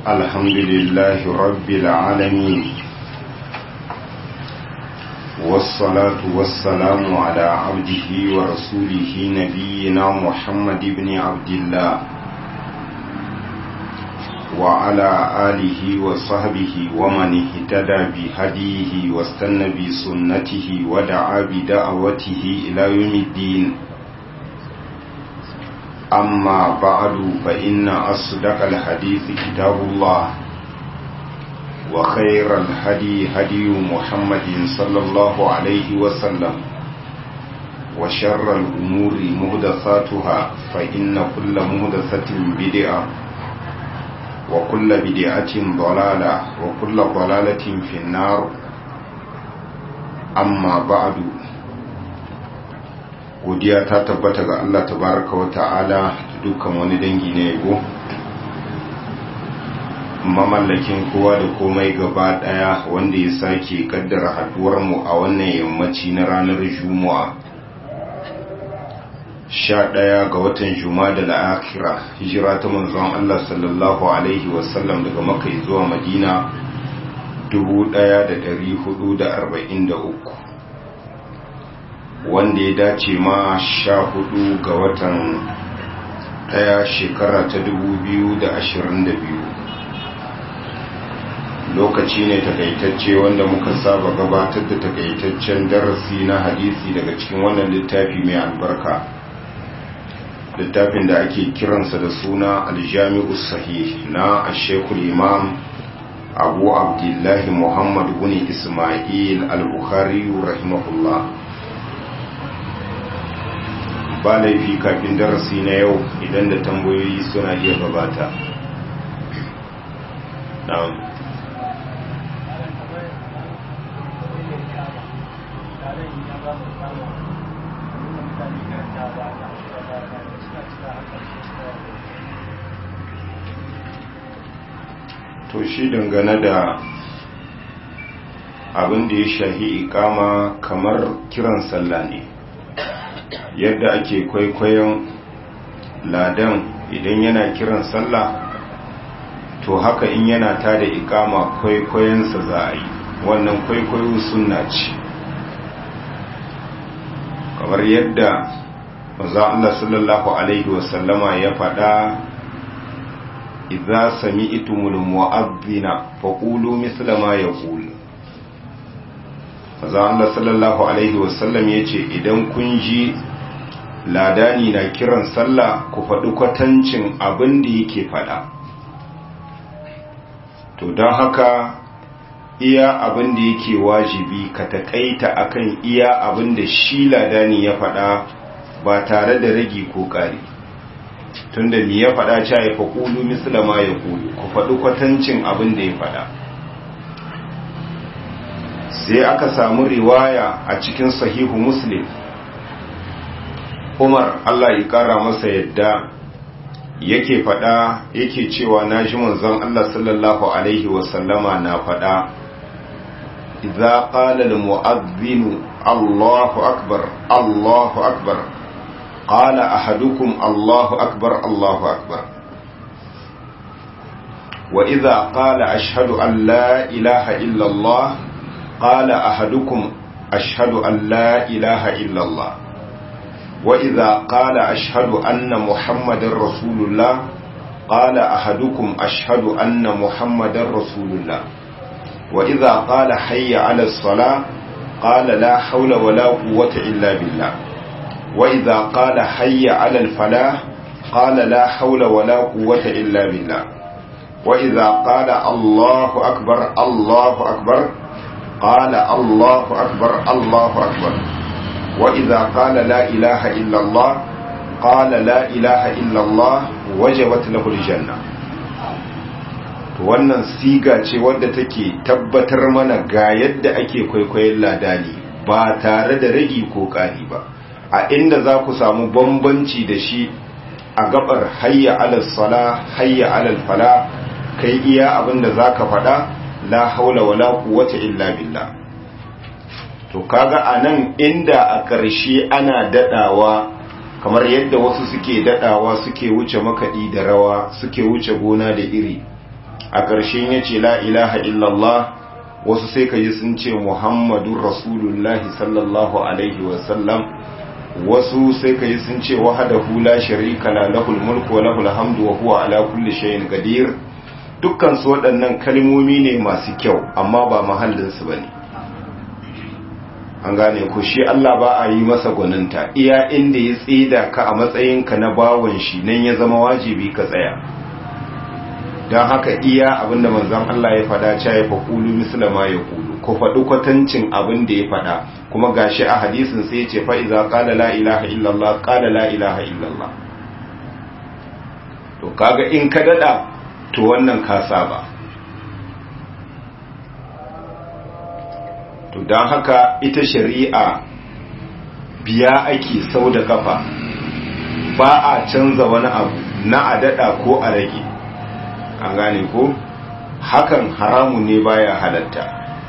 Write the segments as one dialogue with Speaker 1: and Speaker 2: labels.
Speaker 1: الحمد لله رب العالمين والصلاة والسلام على عبده ورسوله نبينا محمد بن عبد الله وعلى آله وصحبه ومن اهتدى بهديه واستنى بسنته ودعا بدعوته إلى يوم الدين أما بعد فإن أصدق الحديث كتاب الله وخير الهدي هدي محمد صلى الله عليه وسلم وشر الأمور مهدثاتها فإن كل مهدثة بدعة وكل بدعة ضلالة وكل ضلالة في النار أما بعد godiya ta tabbata ga Allah tabaraka wa ta'ala da dukkan wani dangi na yabo mamallakin kowa da komai gaba daya wanda ya sake kaddara haduwar mu a wannan yammaci na ranar juma'a sha ɗaya ga watan juma'a da la'akira hijira ta manzon Allah sallallahu alaihi wasallam daga makai zuwa madina 1443 wanda ya dace ma sha hudu ga watan daya shekara ta dubu biyu da ashirin da biyu lokaci ne takaitacce wanda muka saba gabatar da takaitaccen darasi na hadisi daga cikin wannan littafi mai albarka littafin da ake kiransa da suna aljami'u sahih na ashekul imam abu abdullahi muhammad bin ismail al-bukhari rahimahullah ba laifi kafin darasi na yau idan da tambayoyi suna iya gabata na'am to shi dangane da abin da ya shahi ikama kamar kiran sallah ne yadda ake kwaikwayon ladan idan yana kiran sallah to haka in yana ta da ikama kwaikwayonsa za a yi wannan kwaikwayo sunna ce kamar yadda maza Allah sallallahu Alaihi wasallama ya faɗa idza sami'tumul mu'adhdhina faqulu mithla ma yaqul maza Allah sallallahu Alaihi wasallam yace idan kun ji ladani na kiran sallah ku faɗi kwatancin abin da yake faɗa to don haka iya abin da yake wajibi ka taƙaita akan iya abin da shi ladani ya faɗa ba tare da ragi ko ƙari tunda mi ya faɗa cewa ya faƙulu misalama ya ƙulu ku faɗi kwatancin abin da ya faɗa sai aka samu riwaya a cikin sahihu muslim umar allah ya kara masa yadda yake fada yake cewa na ji manzon allah sallallahu alaihi wasallama na fada idza qala al mu'adhdhin allahu akbar allahu akbar qala ahadukum allahu akbar allahu akbar wa idza qala ashhadu an la ilaha illa allah qala ahadukum ashhadu an la ilaha illa allah وإذا قال أشهد أن محمد رسول الله قال أحدكم أشهد أن محمد رسول الله وإذا قال حي على الصلاة قال لا حول ولا قوة إلا بالله وإذا قال حي على الفلاح قال لا حول ولا قوة إلا بالله وإذا قال الله أكبر الله أكبر قال الله أكبر الله أكبر وإذا قال لا إله إلا الله قال لا إله إلا الله وجبت له الجنة wannan siga ce wadda take tabbatar mana ga yadda ake kwaikwayon ladani ba tare da ragi ko ƙari ba a inda za ku samu bambanci da shi a gabar hayya alal sala hayya alal fala kai iya abinda za ka faɗa la haula wala quwwata illa billah to kaga anan inda a ƙarshe ana dadawa kamar yadda wasu suke dadawa suke wuce makaɗi da rawa suke wuce gona da iri a ƙarshen ya ce la ilaha illallah wasu sai ka ji sun ce muhammadun rasulullahi sallallahu alaihi wasallam wasu sai ka yi sun ce wahadahu la sharika la lahul mulku wa lahul hamdu wa huwa ala kulli shay'in qadir dukkan su waɗannan kalmomi ne masu kyau amma ba mahallin su bane an gane ku shi Allah ba a yi masa gwaninta iya inda ya tsida ka a matsayinka na bawon shi nan ya zama wajibi ka tsaya don haka iya abinda manzon Allah ya fada cewa ya faƙulu mislama ya ƙulu ku faɗi kwatancin abin da ya faɗa kuma gashi a hadisin sai ce fa iza qala la ilaha illallah qala la ilaha illallah to kaga in ka dada to wannan ka saba to dan haka ita shari'a biya ake sau da kafa ba a canza wani abu na a dada ko a rage an gane ko hakan haramu ne baya halatta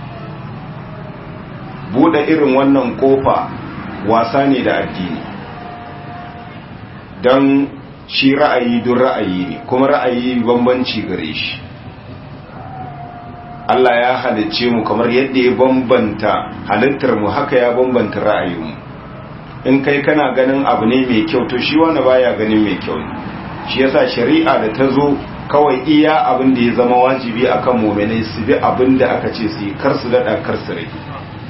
Speaker 1: bude irin wannan kofa wasa ne da addini don shi ra'ayi don ra'ayi ne kuma ra'ayi bambanci gare shi Allah ya halicce mu kamar yadda ya bambanta halittar mu haka ya bambanta ra'ayinmu in kai kana ganin abu ne mai kyau to shi wani baya ganin mai kyau ne shi yasa shari'a da ta zo kawai iya abin da ya zama wajibi akan mu'minai su bi abin da aka ce su yi kar su daɗa kar su rage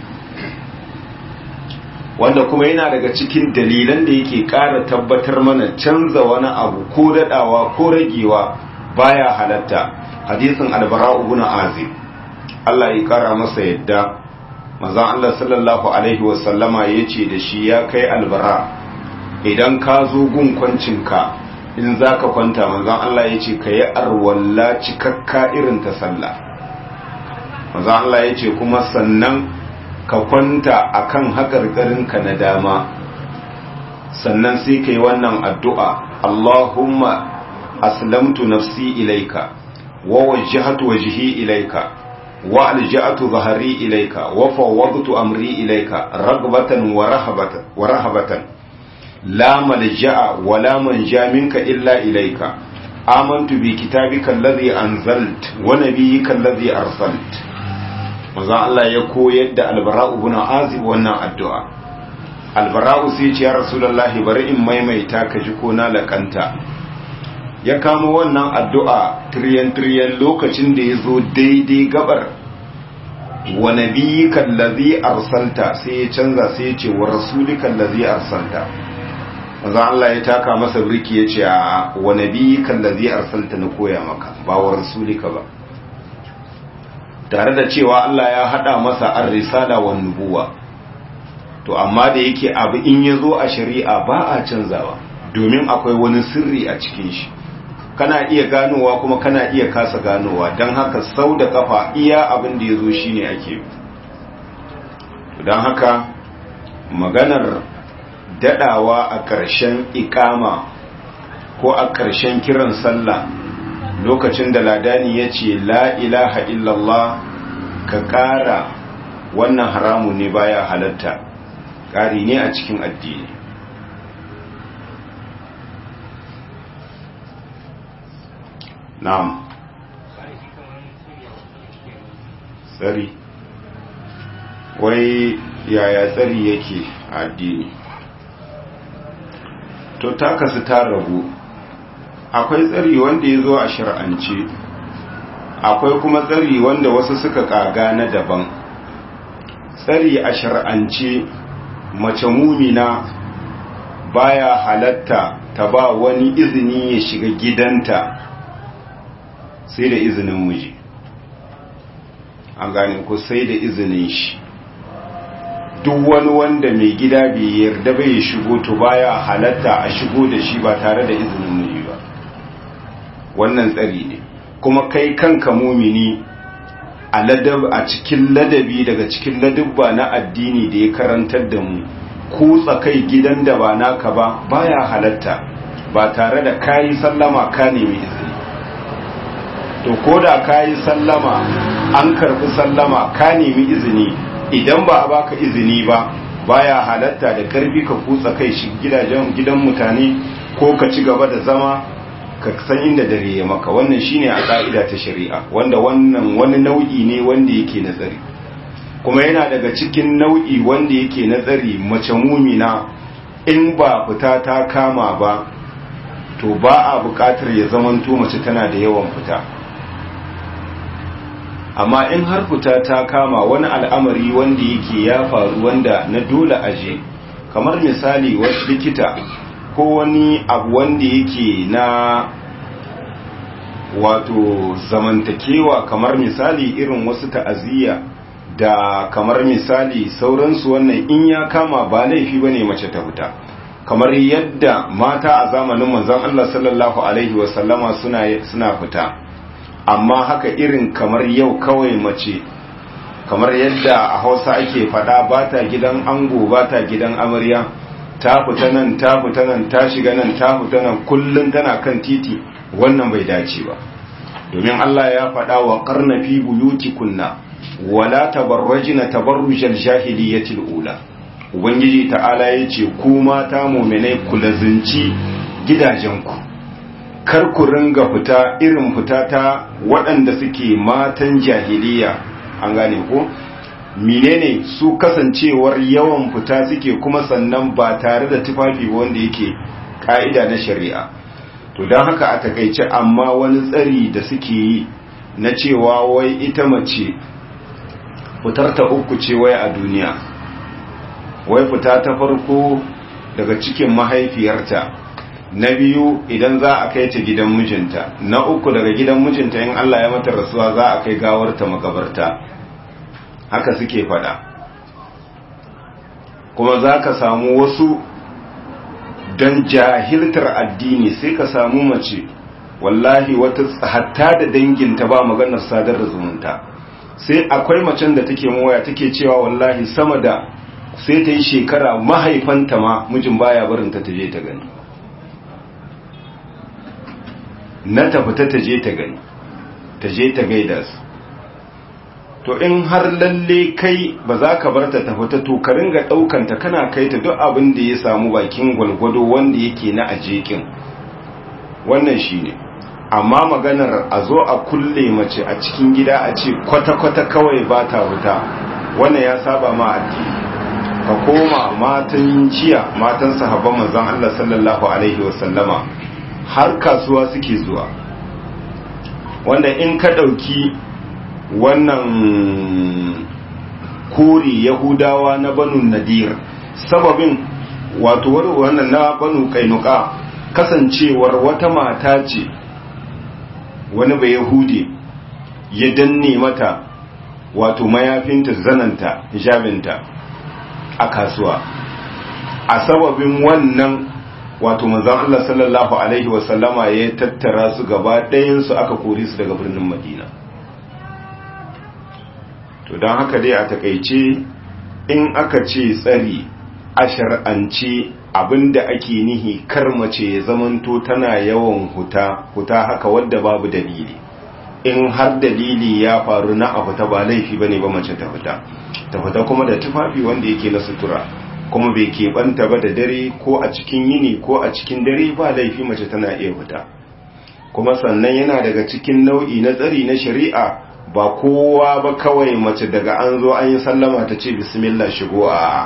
Speaker 1: wanda kuma yana daga cikin dalilan da yake ƙara tabbatar mana canza wani abu ko daɗawa ko ragewa baya halatta hadisin albara ibn azib Allah ya ƙara masa yadda manzon Allah sallallahu alaihi wasallama yace da shi ya kai albara idan ka zo gun kwancinka in zaka kwanta manzon Allah yace ka yi arwalla cikakka irin ta sallah manzon Allah yace kuma sannan ka kwanta akan haƙarƙarinka na dama sannan sai ka yi wannan addu'a Allahumma aslamtu nafsi ilaika wa wajjahatu wajhi ilaika wa alja'atu zahari ilaika wa fawwadtu amri ilaika ragbatan wa rahabatan wa rahabatan la malja'a wa la manja minka illa ilaika amantu bi kitabika alladhi anzalt wa nabiyyika alladhi arsalt manzon Allah ya koyar da albara'u bin azib wannan addu'a albara'u sai ce ya rasulullahi bari in maimaita ka ji ko na lakanta ya kama wannan addu'a tiryan tiryan lokacin da ya zo daidai gabar wa nabiyyika allazi arsalta sai ya canza sai ya ce wa rasulika allazi arsalta manzon Allah ya taka masa birki ya ce a wa nabiyyika allazi arsalta na koya maka ba wa rasulika ba tare da cewa Allah ya hada masa ar-risala wa nubuwa to amma da yake abu in ya zo a shari'a ba a canzawa domin akwai wani sirri a cikin shi kana iya ganowa kuma kana iya kasa ganowa don haka sau da kafa iya abin da ya zo shi ne ake don haka maganar dadawa a ƙarshen ikama ko a ƙarshen kiran sallah lokacin da ladani ya ce la ilaha illallah ka ƙara wannan haramu ne baya halatta ƙari ne a cikin addini na'am tsari wai yaya tsari yake a addini to ta kasu ta rabu akwai tsari wanda ya zo a shir'ance akwai kuma tsari wanda wasu suka kaga na daban tsari a shir'ance mace mumina baya halatta ta ba wani izini ya shiga gidanta sai da izinin miji an gane ku sai da izinin shi duk wani wanda mai gida bai yarda bai shigo to baya halatta a shigo da shi ba tare da izinin miji ba wannan tsari ne kuma kai kanka mumini a ladab a cikin ladabi daga cikin ladabba na addini da ya karantar da mu kutsa kai gidan da ba naka ba baya halatta ba tare da kayi sallama ka nemi izini to ko da kayi sallama an karbi sallama ka nemi izini idan ba a baka izini ba baya halatta da karfi ka kutsa kai shi gidajen gidan mutane ko ka ci gaba da zama ka san inda dare ya maka wannan shine a ka'ida ta shari'a wanda wannan wani nau'i ne wanda yake nazari kuma yana daga cikin nau'i wanda yake nazari mace mumina in ba fita ta kama ba to ba a bukatar ya zamanto mace tana da yawan fita amma in har fita ta kama wani al'amari wanda yake ya faru wanda na dole aje kamar misali wasu likita ko wani abu wanda yake na wato zamantakewa kamar misali irin wasu ta'aziyya da kamar misali sauransu wannan in ya kama ba laifi bane mace ta fita kamar yadda mata a zamanin manzon Allah sallallahu alaihi wasallama suna suna fita amma haka irin kamar yau kawai mace kamar yadda a Hausa ake fada ba ta gidan ango ba ta gidan amarya ta fita nan ta fita nan ta shiga nan ta fita nan kullun tana kan titi wannan bai dace ba domin Allah ya faɗa wa qarna fi buyutikunna wala tabarrajina tabarrujal jahiliyatil ula ubangiji ta'ala yace ku mata mu'minai ku lazinci gidajenku kar ku ringa fita irin fita ta waɗanda suke matan jahiliya an gane ko menene su kasancewar yawan fita suke kuma sannan ba tare da tufafi wanda yake ka'ida na shari'a to don haka a takaice amma wani tsari da suke yi na cewa wai ita mace fitar ta uku ce wai a duniya wai fita ta farko daga cikin mahaifiyarta na biyu idan za a kai ta gidan mijinta na uku daga gidan mijinta in Allah ya mata rasuwa za a kai gawarta makabarta haka suke fada kuma za ka samu wasu don jahiltar addini sai ka samu mace wallahi wata hatta da danginta ba maganar sadar da zumunta sai akwai macen da take waya take cewa wallahi sama da sai ta yi shekara mahaifanta ma mijin baya barinta ta je ta gani na tafita ta je ta gani ta je ta gaida su to in har lalle kai ba za ka bar ta tafita to ka ringa ɗaukanta kana kai ta duk abin da ya samu bakin gwalgwado wanda yake na ajekin wannan shine ne amma maganar a zo a kulle mace a cikin gida a ce kwata-kwata kawai ba ta wuta wannan ya saba ma addini ka koma matan jiya matan sahabban manzon Allah sallallahu alaihi wasallama har kasuwa suke zuwa wanda in ka ɗauki wannan kori yahudawa na banu nadir sababin wato wannan na banu kainuka kasancewar wata mata ce wani bai yahudi ya danne mata wato mayafinta zananta hijabinta a kasuwa a sababin wannan wato manzon Allah sallallahu alaihi wasallama ya tattara su gaba ɗayansu aka kore su daga birnin madina to don haka dai a takaice in aka ce tsari a shar'ance abinda ake nihi kar mace ya zamanto tana yawan huta huta haka wadda babu dalili in har dalili ya faru na a fita ba laifi bane ba mace ta fita ta fita kuma da tufafi wanda yake na sutura kuma bai keɓanta ba da dare ko a cikin yini ko a cikin dare ba laifi mace tana iya fita kuma sannan yana daga cikin nau'i na tsari na shari'a ba kowa ba kawai mace daga an zo an yi sallama ta ce bismillah shigo a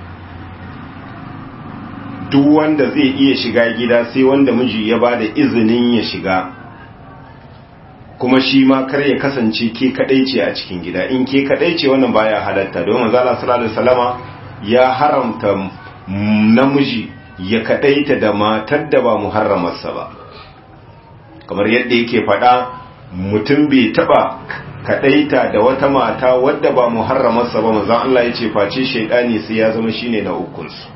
Speaker 1: duk wanda zai iya shiga gida sai wanda miji ya ba da izinin ya shiga kuma shi ma kar ya kasance ke kadai ce a cikin gida in ke kadai ce wannan baya halatta don manzo Allah sallallahu alaihi wasallama ya haramta namiji ya kadaita da matar da ba muharramarsa ba kamar yadda yake faɗa mutum bai taba kadaita da wata mata wadda ba muharramarsa ba manzo Allah ya ce face shaydani sai ya zama shine na ukunsu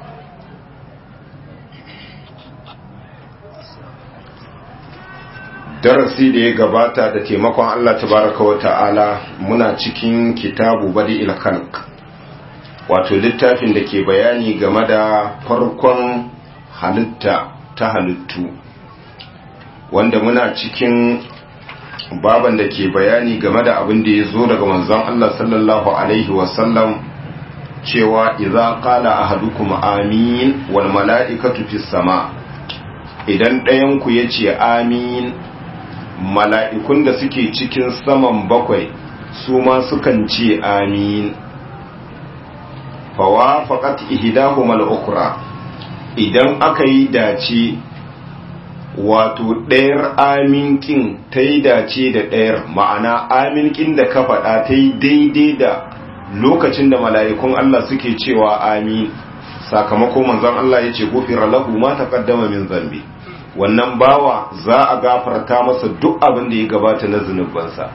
Speaker 1: darasi da ya gabata da taimakon Allah tabaraka wa ta'ala muna cikin kitabu bari khalq wato littafin da ke bayani game da farkon halitta ta halittu wanda muna cikin baban da ke bayani game da abin da ya zo daga manzon Allah sallallahu alaihi wasallam cewa idza qala ahadukum amin wal mala'ikatu fis sama' idan ɗayanku ya ce amin mala'ikun da suke cikin saman bakwai su ma sukan ce amin fawa faƙat ihidahu mal'ukura idan aka yi dace wato ɗayar aminkin ta yi dace da ɗayar ma'ana aminkin da ka faɗa ta yi daidai da lokacin da mala'ikun Allah suke cewa amin sakamako manzon Allah ya ce gufira lahu ma taqaddama min zambi wannan bawa za a gafarta masa duk abin da ya gabata na zunubansa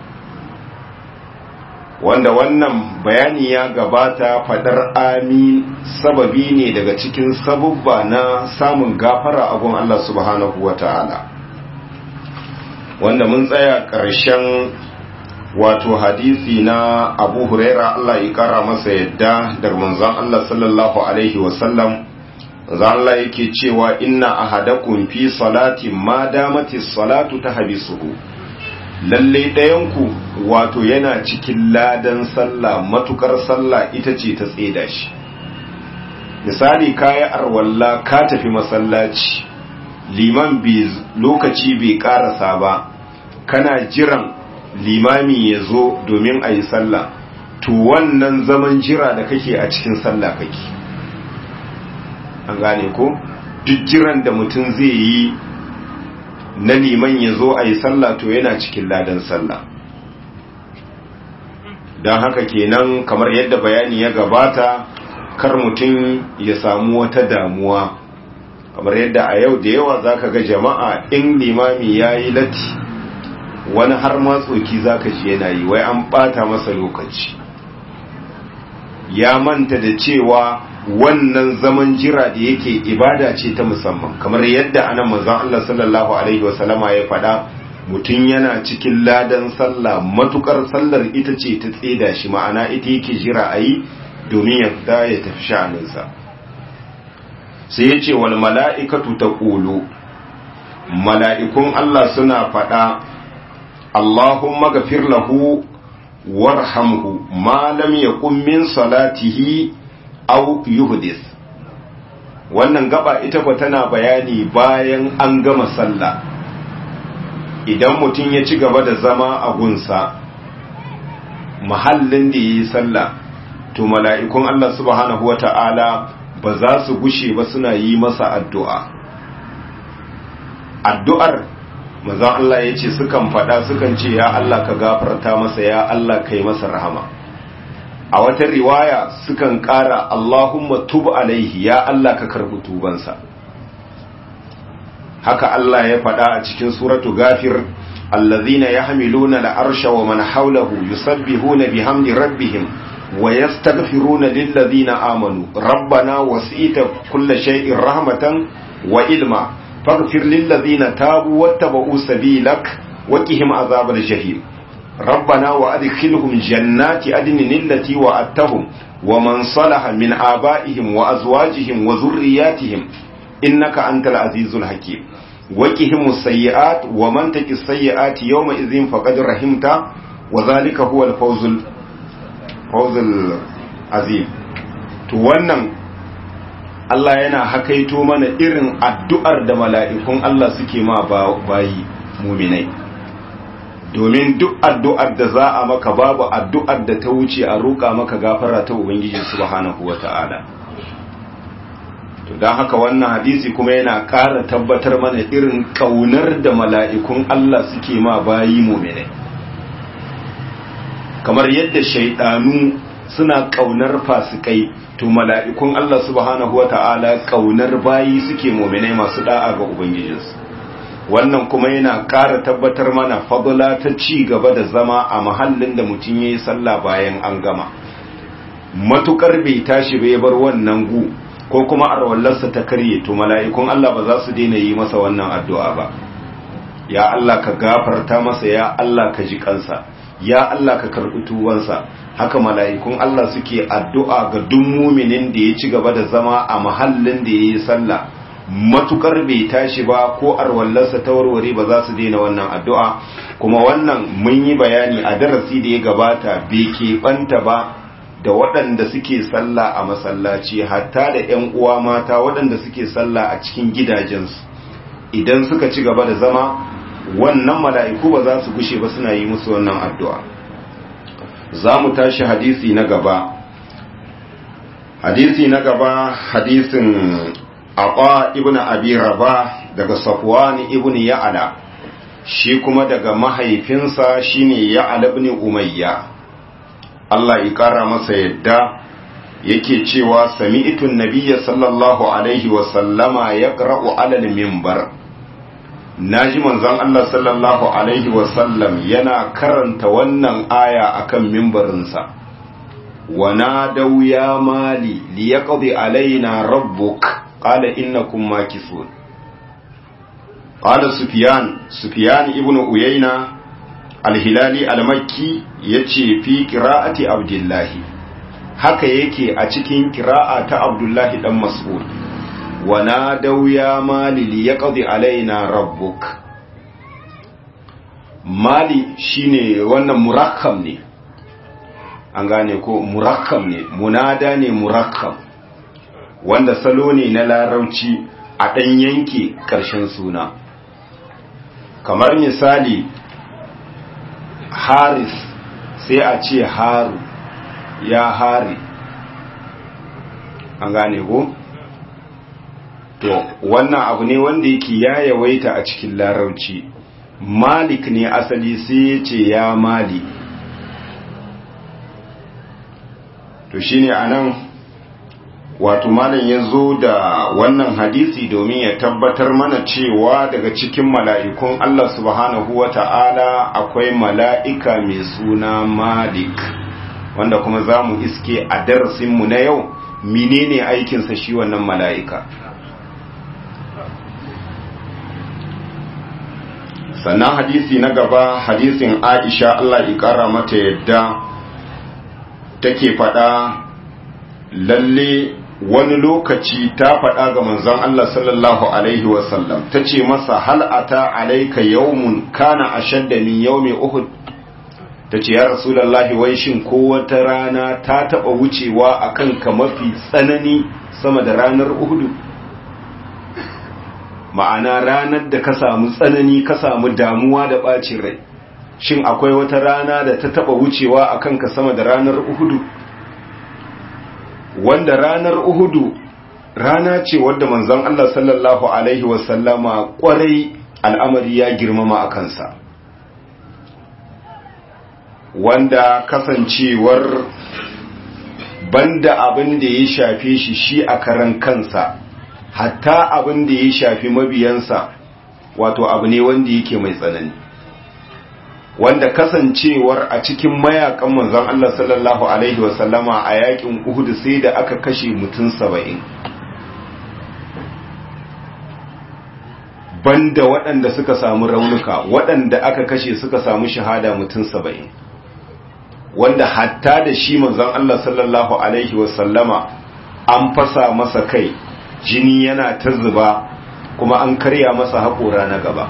Speaker 1: wanda wannan bayani ya gabata fadar amin sababi ne daga cikin sabubba na samun gafara a gun Allah subhanahu wata'ala wanda mun tsaya ƙarshen wato hadisi na abu huraira Allah ya kara masa yadda daga manzon Allah sallallahu alaihi wasallam zan Allah yake cewa inna ahadakum fi salati ma damati salatu tahbisuhu lalle ɗayanku wato yana cikin ladan sallah matukar sallah ita ce ta tseda shi misali kayi arwalla ka tafi masallaci liman bi lokaci bai karasa ba kana jiran limami ya zo domin a yi sallah to wannan zaman jira da kake a cikin sallah kake an gane ko duk jiran da mutum zai yi na liman ya zo a yi sallah to yana cikin ladan sallah don haka kenan kamar yadda bayani ya gabata kar mutum ya samu wata damuwa kamar yadda a yau da yawa zaka ga jama'a in limami ya yi latti wani har matsoki zaka ji yana yi wai an bata masa lokaci ya manta da cewa wannan zaman jira da yake ibada ce ta musamman kamar yadda anan manzon Allah sallallahu alaihi wasallama ya faɗa mutum yana cikin ladan sallah matukar sallar ita ce ta tseda shi ma'ana ita yake jira a yi domin ya fita ya tafi sha'aninsa sai ya ce wal mala'ikatu ta ƙulu mala'ikun Allah suna faɗa Allahumma gafir lahu warhamhu ma lam yakun min salatihi aw yuhdis wannan gaba ita ko tana bayani bayan an gama sallah idan mutum ya ci gaba da zama a gunsa mahallin da yi sallah to mala'ikun Allah subhanahu wata'ala ba za su gushe ba suna yi masa addu'a addu'ar manzon Allah ya ce sukan faɗa sukan ce ya Allah ka gafarta masa ya Allah kai masa rahama a wata riwaya sukan ƙara Allahumma tub alaihi ya Allah ka karɓi tubansa haka Allah ya faɗa a cikin suratu gafir allazina yahmiluna al'arsha wa man hawlahu yusabbihuna bihamdi rabbihim wa yastaghfiruna lillazina amanu rabbana wasi'ta kulla shay'in rahmatan wa ilma faghfir lillazina tabu wattaba'u sabilak wa qihim azabal jahim ربنا وأدخلهم جنات عدن التي وعدتهم ومن صلح من آبائهم وأزواجهم وذرياتهم إنك أنت العزيز الحكيم وقهم السيئات ومن تك السيئات يومئذ فقد رحمت وذلك هو الفوز الفوز العظيم to wannan Allah yana hakaito mana irin addu'ar da mala'ikun Allah suke ma bayi muminai domin duk addu'ar da za a maka babu addu'ar da ta wuce a roƙa maka gafara ta Ubangiji subhanahu wa ta'ala. To don haka wannan hadisi kuma yana ƙara tabbatar mana irin ƙaunar da mala'ikun Allah suke ma bayi mumine. Kamar yadda shaiɗanu suna ƙaunar fasikai, to mala'ikun Allah subhanahu wa ta'ala ƙaunar bayi suke mumine masu ɗa'a ga Ubangijinsu. wannan kuma yana ƙara tabbatar mana fadula ta ci gaba da zama a mahallin da mutum ya yi sallah bayan an gama matukar bai tashi bai bar wannan gu ko kuma arwallarsa ta karye to mala'ikun Allah ba za su daina yi masa wannan addu'a ba ya Allah ka gafarta masa ya Allah ka ji kansa ya Allah ka karɓi tuwansa haka mala'ikun Allah suke addu'a ga duk muminin da ya ci gaba da zama a mahallin da ya yi sallah matukar bai tashi ba ko arwallarsa ta warware ba za su daina wannan addu'a kuma wannan mun yi bayani a darasi da ya gabata bai keɓanta ba da waɗanda suke sallah a masallaci hatta da ‘yan uwa mata waɗanda suke sallah a cikin gidajensu idan suka ci gaba da zama wannan mala'iku ba za su gushe ba suna yi musu wannan addu'a za mu tashi hadisi na gaba hadisi na gaba hadisin aqa ibn abi rabah daga safwan ibn ya'ala shi kuma daga mahaifinsa shine ya'ala ibn umayya Allah ya kara masa yadda yake cewa sami'tun nabiyya sallallahu alaihi wa sallama yaqra'u 'ala al-minbar naji manzon Allah sallallahu alaihi wa sallam yana karanta wannan aya akan minbarinsa wa nadaw ya mali liyaqdi alaina rabbuk qala innakum makisun qala sufyan sufyan ibnu uyayna al-hilali al-makki yace fi qira'ati abdullahi haka yake a cikin kira'a ta abdullahi dan mas'ud wa nadaw ya mali liyaqdi alaina rabbuk mali shine wannan murakkam ne an gane ko murakkam ne munada ne murakkam wanda salo ne na larauci a ɗan yanke ƙarshen suna kamar misali haris sai a ce haru ya hari an gane ko to wannan abu ne wanda yake ya yawaita a cikin larauci malik ne asali sai ya ce ya mali to shine anan wato malam ya zo da wannan hadisi domin ya tabbatar mana cewa daga cikin mala'ikun Allah subhanahu wa ta'ala akwai mala'ika mai suna malik wanda kuma za mu iske a darasinmu na yau menene aikinsa shi wannan mala'ika sannan hadisi na gaba hadisin aisha Allah ya kara mata yadda take faɗa lalle wani lokaci ta faɗa ga manzon Allah sallallahu alaihi wasallam ta ce masa hal'ata alaika yawmun kana ashadda min yawmi uhud ta ce ya rasulallahi wai shin ko wata rana ta taɓa wucewa a kanka mafi tsanani sama da ranar uhudu ma'ana ranar da ka samu tsanani ka samu damuwa da ɓacin rai shin akwai wata rana da ta taɓa wucewa a kanka sama da ranar uhudu wanda ranar uhudu rana ce wadda manzon Allah sallallahu alaihi wasallama kwarai al'amari ya girmama a kansa wanda kasancewar banda abin da ya shafe shi shi a karan kansa hatta abin da ya shafi mabiyansa wato abu ne wanda yake mai tsanani wanda kasancewar a cikin mayakan manzon Allah sallallahu alaihi wasallama a yakin Uhud sai da aka kashe mutum saba'in banda waɗanda suka samu raunuka waɗanda aka kashe suka samu shahada mutum saba'in wanda hatta da shi manzon Allah sallallahu alaihi wasallama an fasa masa kai jini yana ta zuba kuma an karya masa haƙora na gaba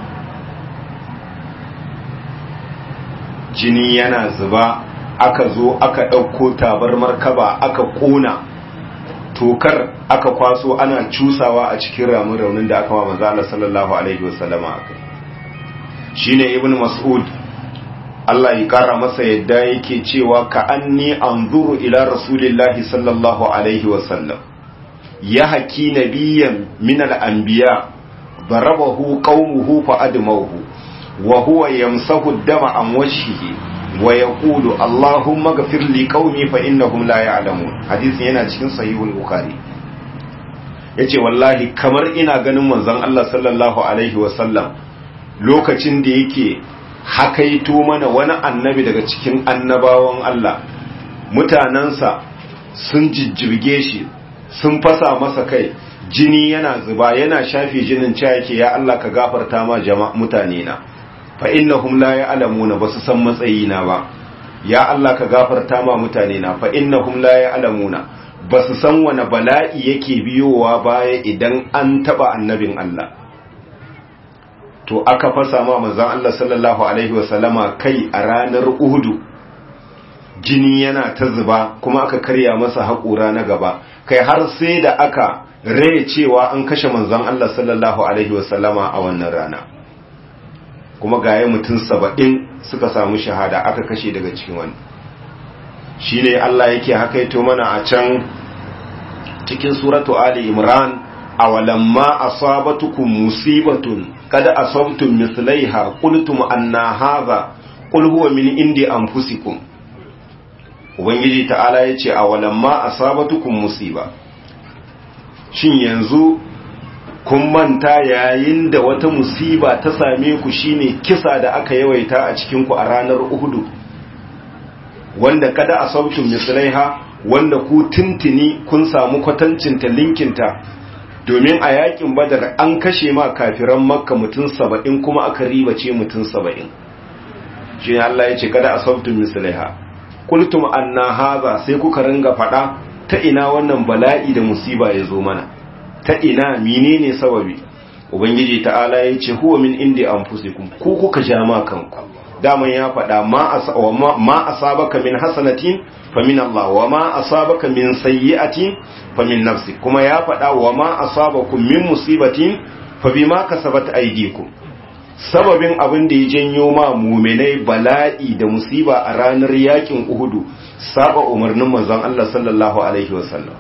Speaker 1: jini yana zuba aka zo aka ɗauko tabarmar kaba aka ƙona tokar aka kwaso ana cusawa a cikin ramin raunin da aka wa manzo Allah sallallahu alaihi wasallama akai shine ibnu mas'ud Allah ya kara masa yadda yake cewa ka anni anzuru ila rasulillahi sallallahu alaihi wasallam ya haki nabiyyan min al-anbiya darabahu qaumuhu fa admahu wa huwa yamsahu ad-dama an wajhihi wa yaqulu allahumma ighfir li qaumi fa innahum la ya'lamun hadisin yana cikin sahihul bukhari yace wallahi kamar ina ganin manzon Allah sallallahu alaihi wasallam lokacin da yake hakaito mana wani annabi daga cikin annabawan Allah mutanansa sun jijjirge shi sun fasa masa kai jini yana zuba yana shafe jinin cewa yake ya Allah ka gafarta ma jama'a mutane na fa innahum la ya'lamuna basu san matsayina ba ya Allah ka gafarta ma mutane na fa innahum la ya'lamuna basu san wani bala'i yake biyowa baya idan an taba annabin Allah to aka fasa ma manzon Allah sallallahu alaihi wasallama kai a ranar Uhudu jini yana ta zuba kuma aka karya masa haƙura na gaba kai har sai da aka rai cewa an kashe manzon Allah sallallahu alaihi wasallama a wannan rana kuma gaye mutum saba'in suka samu shahada aka kashe daga cikin wani shi ne Allah yake hakaito mana a can cikin suratu Ali Imran a walamma asabatukum musibatun kada asabtum mithlaiha qultum anna hadha qul huwa min indi anfusikum ubangiji ta'ala yace a walamma asabatukum musiba shin yanzu kun manta yayin da wata musiba ta same ku shine kisa da aka yawaita a cikin ku a ranar Uhudu wanda kada a sautin misalaiha wanda ku tintini kun samu kwatancinta linkinta domin a yakin badar an kashe ma kafiran makka mutum saba'in kuma aka ribace mutum saba'in shi ne Allah ya ce kada a sautin misalaiha kultum anna haza sai kuka ringa fada ta ina wannan bala'i da musiba ya zo mana ta ina menene sababi ubangiji ta'ala ya ce huwa min indi anfusikum ku kuka ja ma kanku daman ya faɗa ma asabaka min hasanatin fa min Allah wa ma asabaka min sayyi'atin fa min nafsi kuma ya faɗa wa ma asabakum min musibatin fa bima kasabat aydikum sababin abin da ya janyo ma muminai bala'i da musiba a ranar yakin Uhudu saba umarnin manzon Allah sallallahu alaihi wasallam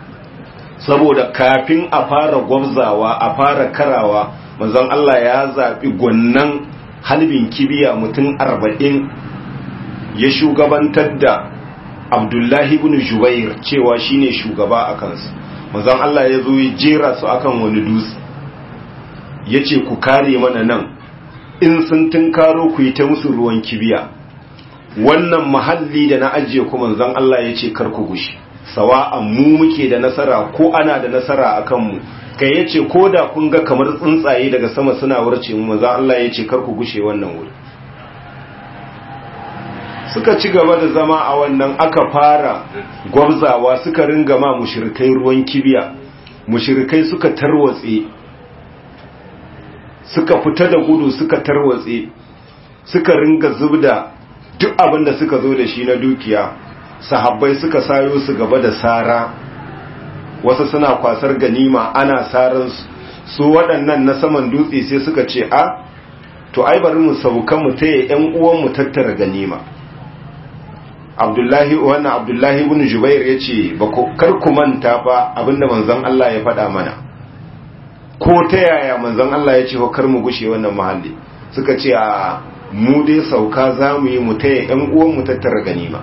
Speaker 1: saboda kafin a fara gwabzawa a fara karawa manzon Allah ya zaɓi gwannan halbin kibiya mutum arba'in ya shugabantar da abdullahi ibn jubair cewa shine shugaba a kansu manzon Allah ya zo ya jera su akan wani dutse ya ce ku kare mana nan in sun tunkaro ku yi ta musu ruwan kibiya wannan mahalli da na ajiye ku manzon Allah ya ce kar ku gushi sawa'an mu muke da nasara ko ana da nasara a kanmu kai ya ce ko da kun ga kamar tsuntsaye daga sama suna warce mu maza Allah ya ce kar ku gushe wannan wuri suka ci gaba da zama a wannan aka fara gwabzawa suka ringa ma mushrikai ruwan kibiya mushrikai suka tarwatse suka fita da gudu suka tarwatse suka ringa zubda duk abin da suka zo da shi na dukiya sahabbai suka sayo su gaba da sara wasu suna kwasar ganima ana saran su waɗannan na saman dutse sai suka ce a to ai bari mu saukan mu taya ƴan uwan mu tattara ganima Abdullahi wannan Abdullahi ibn Jubair yace ba ku kar ku manta fa abinda manzon Allah ya faɗa mana ko ta yaya manzon Allah ya ce kar mu gushe wannan mahalli suka ce a mu dai sauka za mu yi mu taya ƴan uwan mu tattara ganima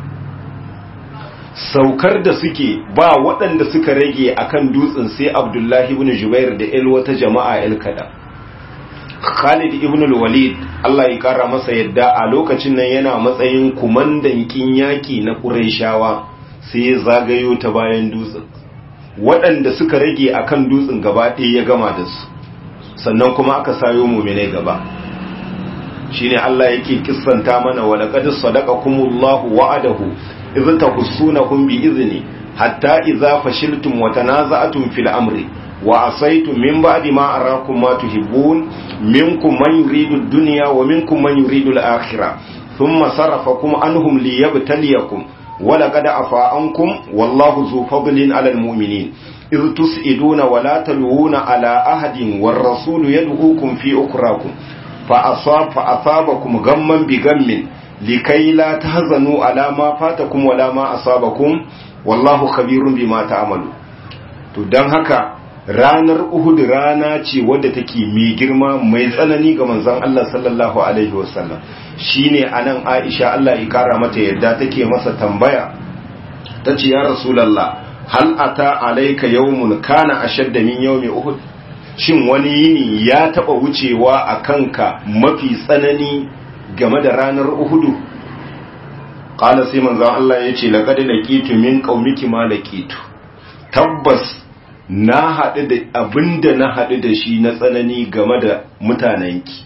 Speaker 1: saukar da suke ba waɗanda suka rage akan dutsen sai abdullahi ibn jubair da el wata jama'a el kada khalid ibn walid Allah ya kara masa yadda a lokacin nan yana matsayin kumandan kin yaki na qurayshawa sai ya zagayo ta bayan dutsen waɗanda suka rage akan dutsen gaba ɗaya ya gama da su sannan kuma aka sayo mu'minai gaba shine Allah yake kissanta mana wa laqad sadaqakumullahu wa'adahu إذ تحسونهم بإذنه حتى إذا فشلتم وتنازعتم في الأمر وعصيتم من بعد ما أراكم ما تحبون منكم من يريد الدنيا ومنكم من يريد الآخرة ثم صرفكم عنهم ليبتليكم ولقد عفا عنكم والله ذو فضل على المؤمنين إذ تسئدون ولا تلوون على أحد والرسول يدعوكم في أخراكم فأصاب فأصابكم غما بغم likai la tahzanu ala ma fatakum wala ma asabakum wallahu khabirun bima ta'malu to dan haka ranar Uhud rana ce wadda take mai girma mai tsanani ga manzon Allah sallallahu alaihi wasallam shine anan Aisha Allah ya kara mata yadda take masa tambaya tace ya rasulullah hal ata alayka yawmun kana ashadda min yawmi Uhud shin wani yini ya taba wucewa a kanka mafi tsanani game da ranar Uhudu qala sai manzon Allah yace laqad laqitu min qaumiki ma laqitu tabbas na haɗu da abinda na haɗu da shi na tsanani game da mutanenki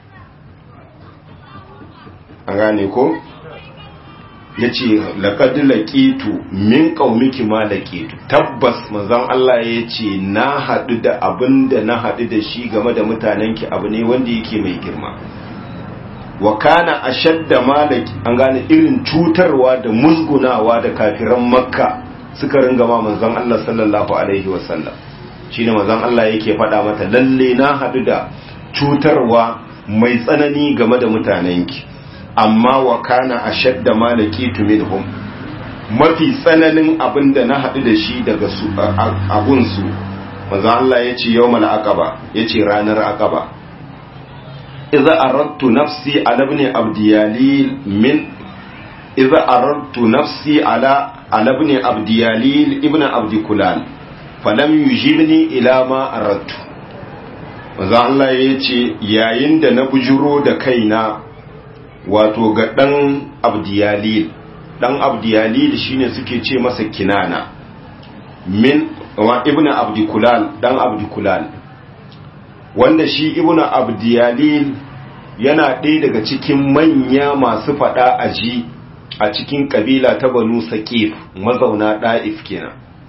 Speaker 1: an gane ko yace laqad laqitu min qaumiki ma laqitu tabbas manzon Allah yace na haɗu da abinda na haɗu da shi game da mutanenki abu ne wanda yake mai girma wa kana ashadda malaki an gane irin cutarwa da musgunawa da kafiran makka suka ringa ma manzon Allah sallallahu alaihi wasallam shine manzon Allah yake faɗa mata lalle na haɗu da cutarwa mai tsanani game da mutanenki amma wa kana ashadda malaki minhum mafi tsananin abin da na haɗu da shi daga su abunsu manzon Allah ya ce yawmal aqaba yace ranar aqaba idza aradtu nafsi ala ibn abdiyalil min idza aradtu nafsi ala ala ibn abdiyalil ibn abdikulal falam yujibni ila ma aradtu manzo Allah yace yayin da na bujuro da kaina wato ga dan abdiyalil dan abdiyalil shine suke ce masa kinana min wa ibn abdikulal dan abdikulal wanda shi ibn abdiyalil yana ɗaya daga cikin manya masu faɗa a ji a cikin ƙabila ta banu saƙif mazauna ɗa'if kenan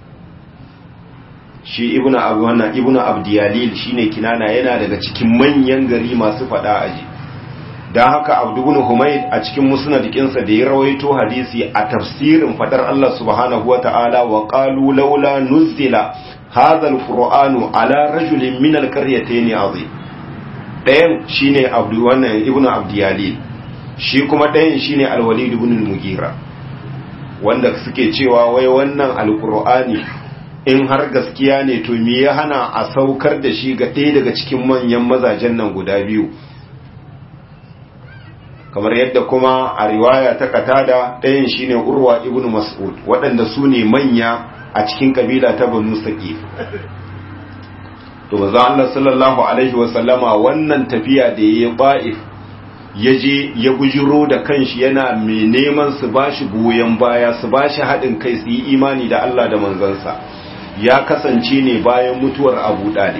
Speaker 1: shi ibn wannan ibn abdiyalil shine kinana yana daga cikin manyan gari masu faɗa a ji don haka abdubun humaid a cikin musnadikinsa da ya rawaito hadisi a tafsirin fadar Allah subhanahu wa ta'ala wa qalu laula nuzila hadha alqur'anu ala rajulin min alqaryatayn azim dayan shine abdu wannan ibnu abdiyalil shi kuma dayan shine alwalid ibn al-mughira wanda suke cewa wai wannan alqur'ani in har gaskiya ne to me ya hana a saukar da shi ga ɗaya daga cikin manyan mazajen nan guda biyu kamar yadda kuma a riwaya ta katada ɗayan shine urwa ibn mas'ud waɗanda su ne manya a cikin kabila ta banu saqif to manzo Allah sallallahu alaihi wasallama wannan tafiya da yayi ba'if yaje ya bujiro da kanshi yana mai neman su bashi goyen baya su bashi haɗin kai su yi imani da Allah da manzansa ya kasance ne bayan mutuwar Abu Dalib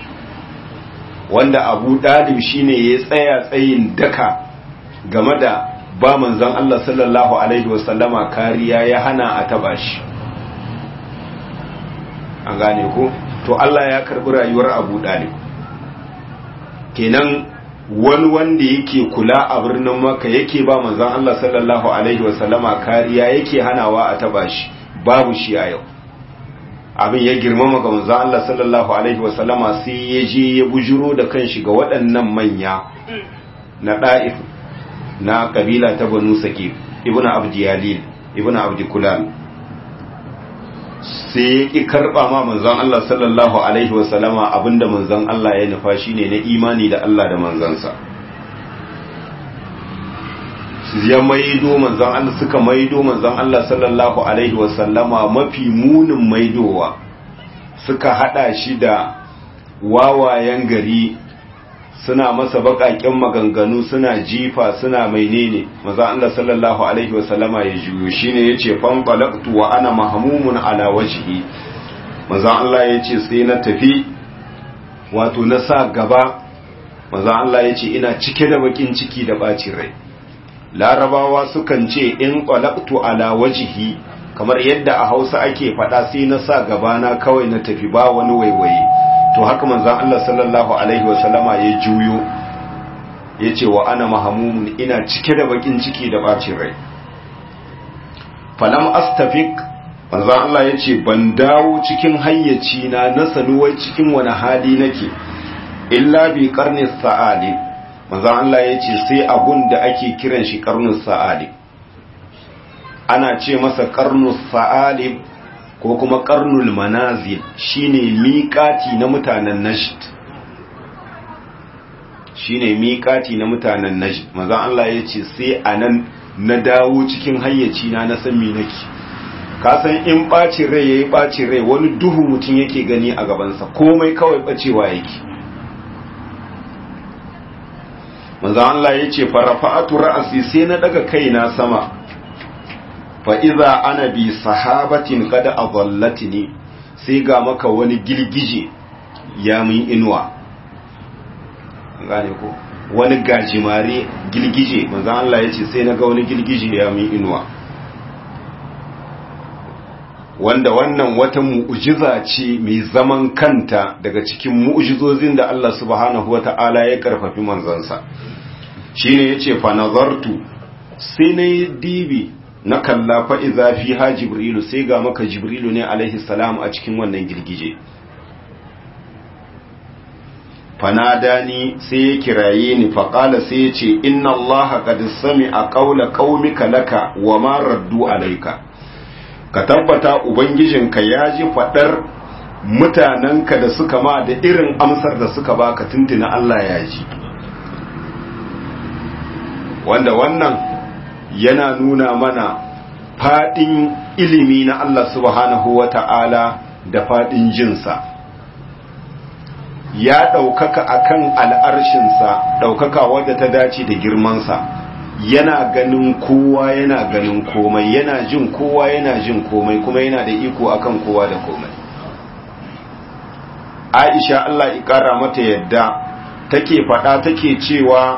Speaker 1: wanda Abu Dalib shine ya tsaya tsayin daka game da ba manzon Allah sallallahu alaihi wasallama kariya ya hana a taba shi an gane ko to Allah ya karbi rayuwar Abu Dalib kenan wani wanda yake kula a birnin Makka yake ba manzon Allah sallallahu alaihi wasallama kariya yake hanawa a taba shi babu shi a yau abin ya girmama ga manzon Allah sallallahu alaihi wasallama sai ya je ya bujuro da kanshi ga waɗannan manya na da'if na kabila ta banu saqif ibnu abdiyalil ibnu abdikulal sai ya ƙi karɓa ma manzon Allah sallallahu Alaihi wasallama abinda manzon Allah ya nufa shi ne na imani da Allah da manzansa ya maido manzon Allah suka maido manzon Allah sallallahu Alaihi wasallama mafi munin maidowa suka hada shi da wawayen gari suna masa baƙaƙen maganganu suna jifa suna mainene maza Allah sallallahu alaihi wasallama ya juyo shine yace fan balaqtu wa ana mahmumun ala wajhi maza Allah yace sai na tafi wato na sa gaba maza Allah yace ina cike da bakin ciki da bacin rai larabawa sukan ce in balaqtu ala wajhi kamar yadda a Hausa ake faɗa sai na sa gaba na kawai na tafi ba wani waiwaye to haka manzan Allah sallallahu Alaihi wasallama ya juyo ya ce wa ana mahamumun ina cike da bakin ciki da bacin rai falam astafik manzan Allah ya ce ban dawo cikin hayyaci na na sanuwai cikin wani hali nake illa bi karni sa'ali manzan Allah ya ce sai abun da ake kiran shi karnin sa'ali ana ce masa karnus sa'ali ko kuma karnul manazil shine miƙati na mutanen najd shine miƙati na mutanen najd manzon Allah ya ce sai anan na dawo cikin hayyaci na na san me nake ka san in bacin rai yayi bacin rai wani duhu mutum yake gani a gabansa komai kawai bacewa yake manzon Allah ya ce farafa'atu ra'asi sai na daga kaina sama fa'iza ana bi sahabatin kada a ne sai ga maka wani girgije ya mun inuwa gane ko wani gajimare girgije manzan Allah ya ce sai na ga wani girgije ya mun inuwa wanda wannan wata mu'ujiza ce mai zaman kanta daga cikin mu'ujizozin da Allah subhanahu wa ta'ala ya karfafi manzansa shine yace fa nazartu sai na yi dibi na kalla fa iza fiha jibrilu sai ga maka jibrilu ne alaihi salam a cikin wannan girgije fanadani sai ya kiraye ni faƙala sai ya ce inna Allah qad sami'a qawla qaumika laka wa ma raddu alayka ka tabbata ubangijinka ya ji fadar mutanenka da suka ma da irin amsar da suka baka tuntuna Allah ya ji wanda wannan yana nuna mana fadin ilimi na Allah subhanahu wata'ala da fadin jinsa ya ɗaukaka akan al'arshinsa ɗaukaka wadda ta dace da girmansa yana ganin kowa yana ganin komai yana jin kowa yana jin komai kuma yana da iko akan kowa da komai aisha Allah ƙara mata yadda take faɗa take cewa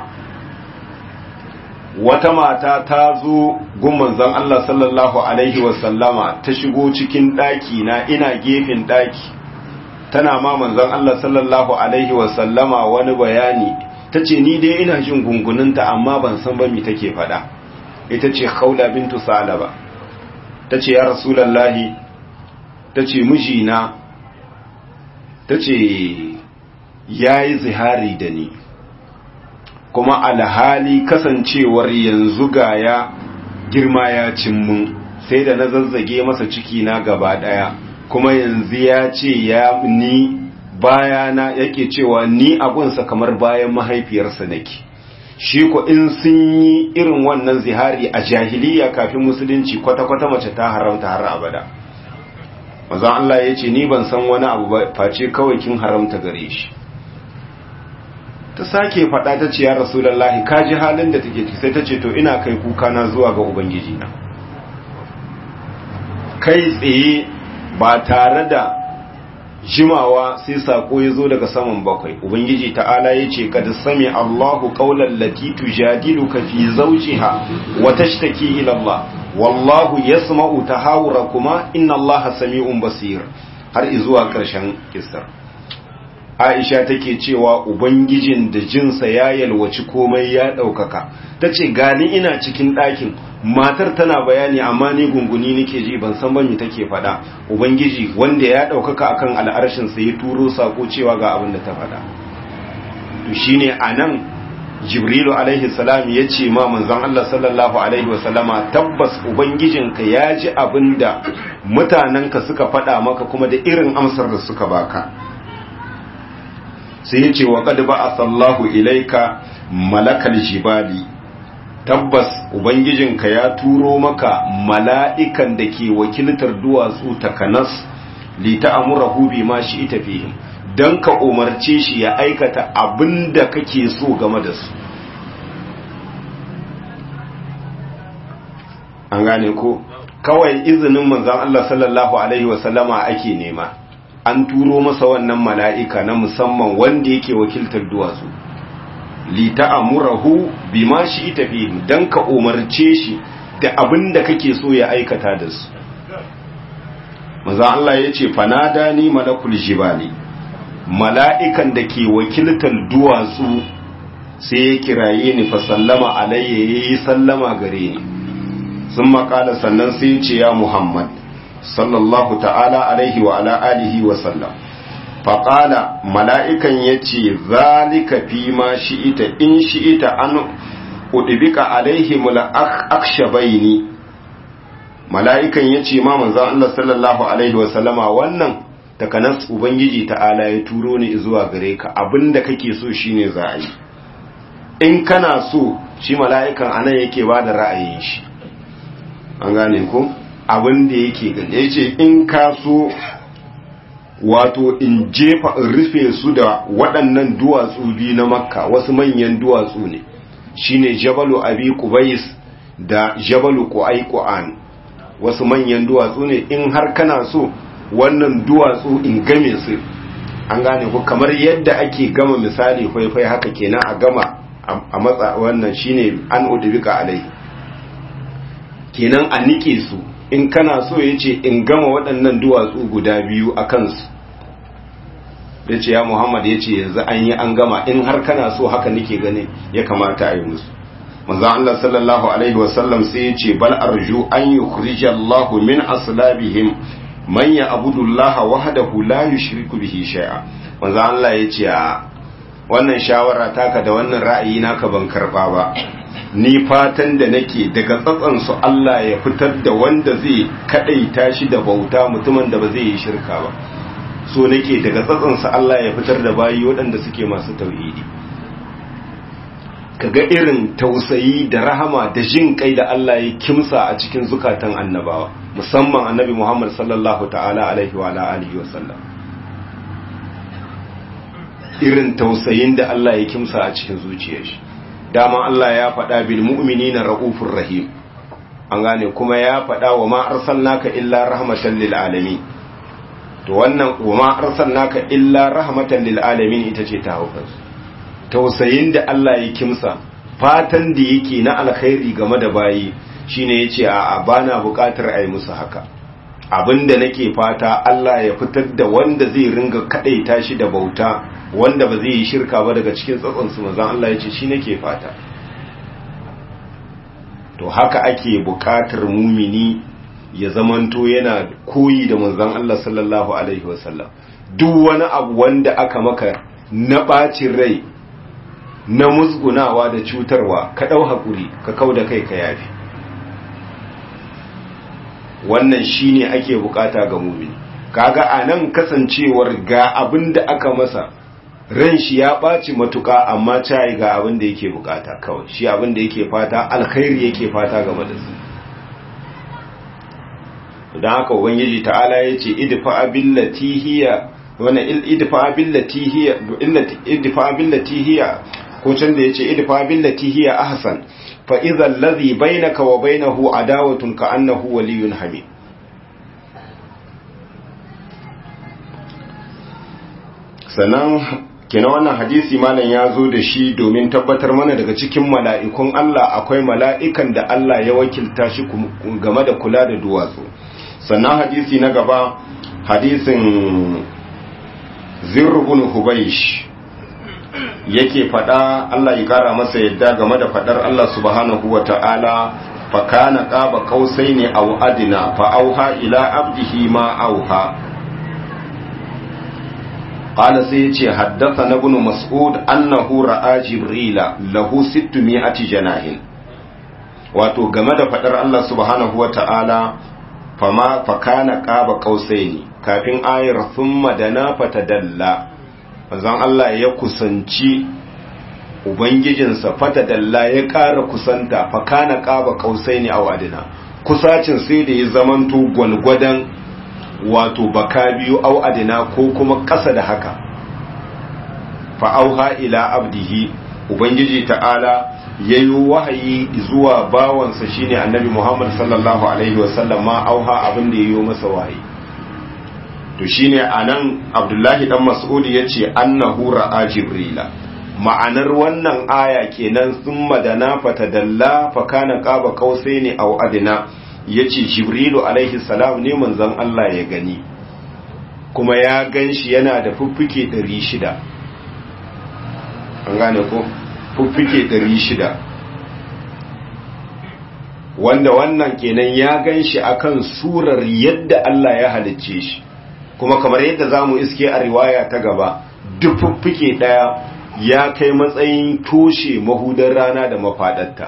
Speaker 1: wata mata ta zo gun manzon Allah sallallahu alaihi wasallama ta shigo cikin ɗaki na ina gefen ɗaki tana ma manzon Allah sallallahu alaihi wasallama wani bayani ta ce ni dai ina jin gunguninta amma ban san ba mi take faɗa ita ce khawla bintu salaba ta ce ya rasulallahi ta ce mijina ta ce ya yi zihari da ni kuma alhali kasancewar yanzu gaya girma ya cin mun sai da na zazzage masa ciki na gaba daya kuma yanzu ya ce ya ni bayana yake cewa ni abunsa kamar bayan mahaifiyarsa nake shi ko in sun yi irin wannan zihari a jahiliya kafin musulunci kwata-kwata mace ta haramta har abada mazan Allah ya ce ni ban san wani abu ba face kawai kin haramta gare shi ta sake faɗa ta ce ya rasulallahi ka ji halin da take sai ta ce to ina kai kuka na zuwa ga ubangiji na kai tsaye ba tare da jimawa sai sako ya zo daga saman bakwai ubangiji ta'ala ya ce kada sami allahu qawlan lati tujadiluka fi zawjiha wa tashtaki ila allah wallahu yasma'u tahawurakuma inna allaha sami'un basir har izuwa karshen kissar Aisha take cewa Ubangijin da jinsa ya yalwaci komai ya ɗaukaka, ta ce gani ina cikin ɗakin, matar tana bayani amma ni gunguni nake ji ban san bami take faɗa, Ubangiji wanda ya ɗaukaka akan al'arshinsa ya turo sako cewa ga abin da ta faɗa. To shi ne a nan Jibrilu alaihi salam ya ce ma manzon Allah sallallahu alaihi wasallama tabbas Ubangijinka ya ji abin da mutanenka suka faɗa maka kuma da irin amsar da suka baka. sai ya ce wa kad ba sallahu ilaika malakal jibali tabbas ubangijinka ya turo maka mala'ikan da ke wakiltar duwatsu takanas li ta'amurahu bi ma shi ita fihim dan ka umarce shi ya aikata abinda kake so game da su an gane ko kawai izinin manzon Allah sallallahu alaihi wasallama ake nema an turo masa wannan mala'ika na musamman wanda yake wakiltar duwatsu li ta'amurahu bima shi tafi dan ka umarce shi da abin da kake so ya aikata da su maza Allah ya ce fanada ni malakul jibali mala'ikan da ke wakiltar duwatsu sai ya kiraye ni fa sallama alayya yayi sallama gare ni sun makala sannan sai ya ce ya Muhammad sallallahu ta'ala alaihi wa ala alihi wa sallam faƙala mala'ikan ya ce zalika fi ma shi'ita in shi'ita an udubika alaihi mula akshabaini mala'ikan ya ce ma manzan Allah sallallahu alaihi wa sallama wannan takanas ubangiji ta'ala ya turo ni zuwa gare ka abinda kake so shine za a yi in kana so shi mala'ikan anan yake ba da ra'ayin shi an gane ko? abin da yake gani ya ce in ka so wato in jefa in rufe su da waɗannan duwatsu biyu na makka wasu manyan duwatsu ne shine jabalu abi kubais da jabalu qu'aiqan wasu manyan duwatsu ne in har kana so wannan duwatsu in game su an gane ko kamar yadda ake gama misali faifai haka kenan a gama a matsa wannan shine an udubika alai kenan a nike su in kana so ya ce in gama waɗannan duwatsu guda biyu a kansu da ce ya muhammad ya ce yanzu an yi an gama in har kana so haka nake gani ya kamata a yi musu manzon Allah sallallahu alaihi wasallam sai ya ce bal arju an yukhrija Allah min aslabihim man ya'budu Allah wahdahu la yushriku bihi shay'a manzon Allah ya ce a wannan shawara taka da wannan ra'ayi naka ban karba ba ni fatan da nake daga tsatsan su Allah ya fitar da wanda zai kadaita shi da bauta mutumin da ba zai yi shirka ba so nake daga tsatsan su Allah ya fitar da bayi waɗanda suke masu tauhidi kaga irin tausayi da rahama da jin kai da Allah ya kimsa a cikin zukatan annabawa musamman annabi Muhammad sallallahu ta'ala alaihi wa alihi wa sallam irin tausayin da Allah ya kimsa a cikin zuciyar shi dama Allah ya faɗa bil mu'minina raufur rahim an gane kuma ya faɗa wa ma arsalnaka illa rahmatan lil alamin to wannan wa ma arsalnaka illa rahmatan lil alamin ita ce ta hauka tausayin da Allah ya kimsa fatan da yake na alkhairi game da bayi shine yace a bana buƙatar ai musu haka abinda nake fata Allah ya fitar da wanda zai ringa kadaita shi da bauta wanda ba zai yi shirka ba daga cikin tsatsansu manzan Allah ya ce shi nake fata to haka ake buƙatar mumini ya zamanto yana koyi da manzan Allah sallallahu alaihi wasallam duk wani abu wanda aka maka na ɓacin rai na musgunawa da cutarwa ka ɗau haƙuri ka kau da kai ka yafi wannan shine ake bukata ga mumini kaga a nan kasancewar ga abin da aka masa ran shi ya ɓaci matuƙa amma cayi ga abin da yake bukata kawai shi abin da yake fata alkhairi yake fata game da su don haka ubangiji ta'ala ya ce idfa billati hiya wannan idfa billati hiya idfa billati hiya ko can da yace idfa billati hiya ahsan fa idza alladhi bainaka wa bainahu adawatun ka annahu waliyyun hamid sannan kenan wannan hadisi malam ya zo da shi domin tabbatar mana daga cikin mala'ikun Allah akwai mala'ikan da Allah ya wakilta shi game da kula da duwatsu sannan hadisi na gaba hadisin zirbun hubaish yake fada Allah ya kara masa yadda game da fadar Allah subhanahu wa ta'ala fa kana qaba qausaini aw adna fa auha ila abdihi ma auha قال سيتي حدثنا ابن مسعود أنه رأى جبريل له ستمائة جناح wato game da fadar Allah subhanahu wa ta'ala fama fakana qaba qausaini kafin ayar thumma dana fatadalla manzon Allah ya kusanci ubangijinsa fatadalla ya ƙara kusanta fakana qaba qausaini aw adina kusacin sai da ya zamanto gwalgwadan wato baka biyu au adina ko kuma ƙasa da haka fa'auha ila abdihi ubangiji ta'ala ya yi wahayi zuwa bawansa shine annabi muhammad sallallahu alaihi wasallam ma auha abin da ya yi masa wahayi to shine anan abdullahi dan mas'ud ya ce annahu ra'a jibrila ma'anar wannan aya kenan sun madana fatadalla fa kana qaba qausaini aw adna ya ce jibrilu alaihi salam ne manzon Allah ya gani kuma ya gan shi yana da fuffuke 600 an gane ko fuffuke 600 wanda wannan kenan ya gan shi akan surar yadda Allah ya halicce shi kuma kamar yadda za mu iske a riwaya ta gaba duk fuffuke daya ya kai matsayin toshe mahudar rana da mafaɗarta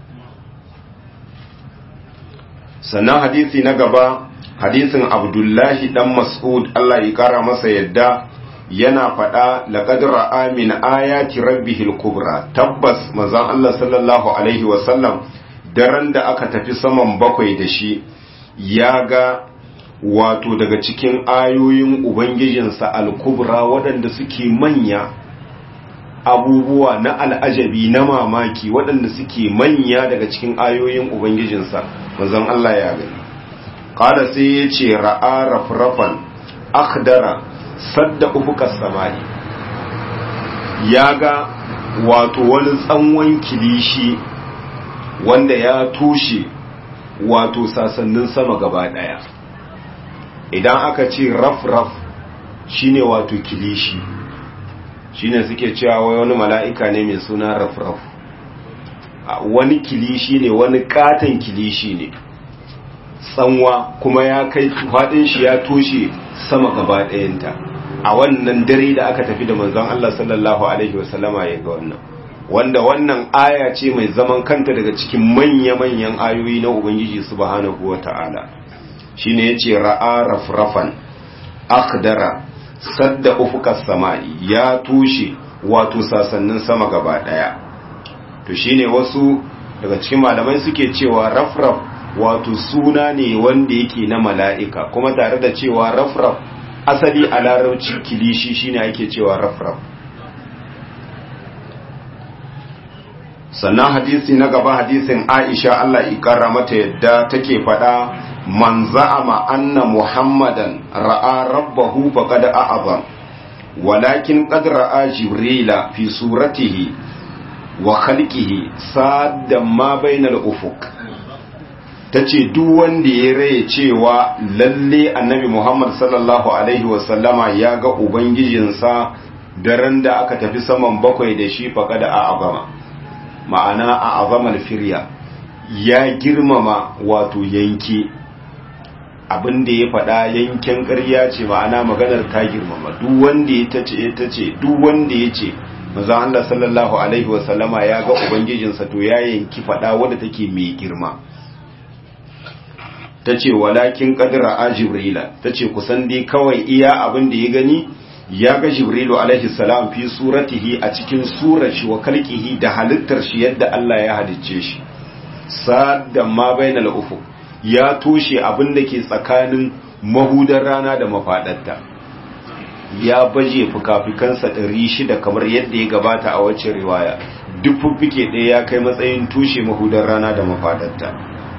Speaker 1: sannan hadisi na gaba hadisin abdullahi dan mas'ud Allah ya kara masa yadda yana faɗa laqad ra'a min ayati rabbihil kubra tabbas manzon Allah sallallahu alaihi wasallam daren da aka tafi saman bakwai da shi ya ga wato daga cikin ayoyin ubangijinsa al-kubra waɗanda suke manya abubuwa na al'ajabi na mamaki waɗanda suke manya daga cikin ayoyin ubangijinsa manzon Allah ya gani qala sai ya ce ra'a rafrafan akhdara sadda ufukas samai ya ga wato wani tsanwan kilishi wanda ya tushe wato sasannin sama gaba daya idan aka ce raf-raf shine wato kilishi shine suke cewa wai wani mala'ika ne mai suna rafraf wani kilishi ne wani katon kilishi ne tsanwa kuma ya kai faɗin shi ya toshe sama gaba ɗayanta a wannan dare da aka tafi da manzon Allah sallallahu alaihi wasallama ya ga wannan wanda wannan aya ce mai zaman kanta daga cikin manya-manyan ayoyi na Ubangiji subhanahu wa ta'ala shi ne ya ce ra'a rafrafan akdara sadda ufukas sama'i ya tushe wato sasannin sama gaba ɗaya to shi ne wasu daga cikin malamai suke cewa rafraf wato suna ne wanda yake na mala'ika kuma tare da cewa rafraf asali a larabci kilishi shine ake cewa rafraf sannan hadisi na gaba hadisin Aisha Allah ikara mata yadda take faɗa man za'ama anna Muhammadan ra'a rabbahu faqad a'azam walakin qad ra'a Jibrila fi suratihi wa khalqihi sadda ma bainal ufuq tace duk wanda ya raye cewa lalle annabi Muhammad sallallahu alaihi wasallama ya ga ubangijinsa daren da aka tafi saman bakwai da shi faqad a'azama ma'ana a azamar firya ya girmama wato yanki abinda ya faɗa yankin ƙarya ce ma'ana maganar ta girmama duk wanda ya tace ya tace duk wanda ya ce maza Allah sallallahu alaihi wasallama ya ga ubangijinsa to ya yanki faɗa wadda take mai girma ta ce walakin ƙadira a jibrila ta ce kusan dai kawai iya abin da ya gani ya ga jibrilu alaihi salam fi suratihi a cikin surar shi wa kalkihi da halittar shi yadda Allah ya halicce shi sadda ma bainal ufuq ya toshe abin da ke tsakanin mahudar rana da mafadarta ya baje fukafikansa ɗari shida kamar yadda ya gabata a wacce riwaya duk fuffike ɗaya ya kai matsayin tushe mahudar rana da mafadarta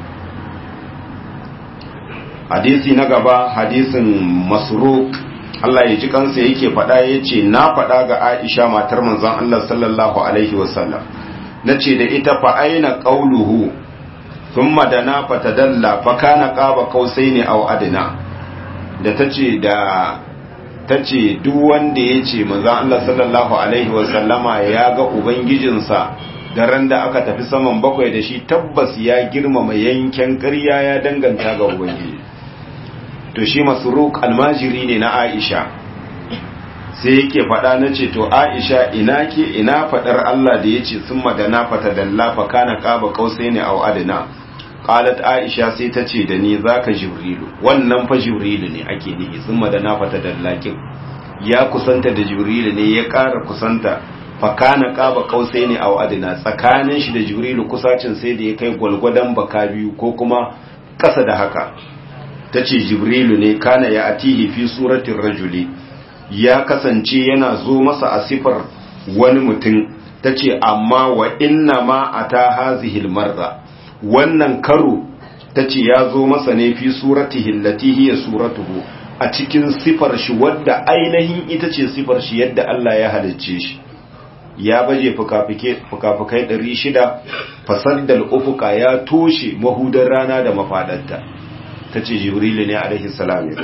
Speaker 1: hadisi na gaba hadisin masruq Allah ya ji kansa yake faɗa ya ce na faɗa ga Aisha matar manzon Allah sallallahu alaihi wasallam na ce da ita fa aina qauluhu thumma dana fatadalla fa kana qaba qausaini aw adna da tace da tace duk wanda yace manzon Allah sallallahu alaihi wasallama ya ga ubangijinsa da ran da aka tafi saman bakwai da shi tabbas ya girmama yanken ƙarya ya danganta ga ubangiji to shi masruk almajiri ne na Aisha sai yake faɗa na ce to Aisha ina ke ina faɗar Allah da yace sun madana fata dalla fa kana qaba qausaini aw adna qalat Aisha sai ta ce da ni zaka jibrilu wannan fa jibrilu ne ake nihi sun madana fata dallakin ya kusanta da jibrilu ne ya ƙara kusanta fa kana qaba qausaini aw adna tsakanin shi da jibrilu kusacin sai da ya kai gwalgwadan baka biyu ko kuma ƙasa da haka ta ce jibrilu ne kana ya atihi fi suratin rajuli ya kasance yana zo masa a sifar wani mutum ta ce amma wa inna ma a ta hazihil marra wannan karo ta ce ya zo masa ne fi suratihi latihi ya suratuhu a cikin sifar shi wadda ainihin ita ce sifar shi yadda Allah ya halicce shi ya baje fuka-fukai ɗari shida fasaddal ufuka ya toshe mahudar rana da mafaɗarta ta ce jibrilu ne alaihi salam ya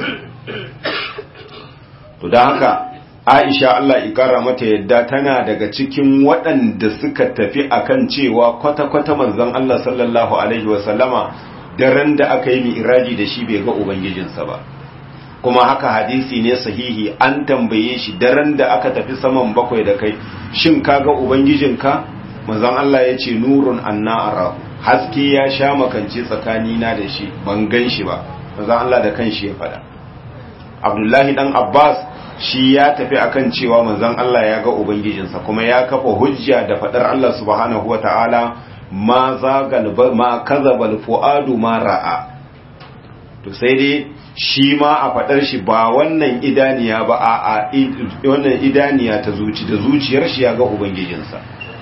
Speaker 1: to da haka aisha Allah ikara mata yadda tana daga cikin waɗanda suka tafi akan cewa kwata-kwata manzon Allah sallallahu alaihi wasallama daren da aka yi mi'raji da shi bai ga ubangijinsa ba kuma haka hadisi ne sahihi an tambaye shi daren da aka tafi saman bakwai da kai shin ka ga ubangijinka manzon Allah ya ce nurun anna arahu haske ya sha makance tsakanina da shi ban gan shi ba manzon Allah da kanshi ya faɗa Abdullahi dan Abbas shi ya tafi akan cewa manzon Allah ya ga ubangijinsa kuma ya kafa hujja da faɗar Allah subhanahu wataala ma zagal ma kazabal fuadu ma ra'a to sai dai shi ma a faɗar shi ba wannan idaniya ba a wannan idaniya ta zuci da zuciyar shi ya ga ubangijinsa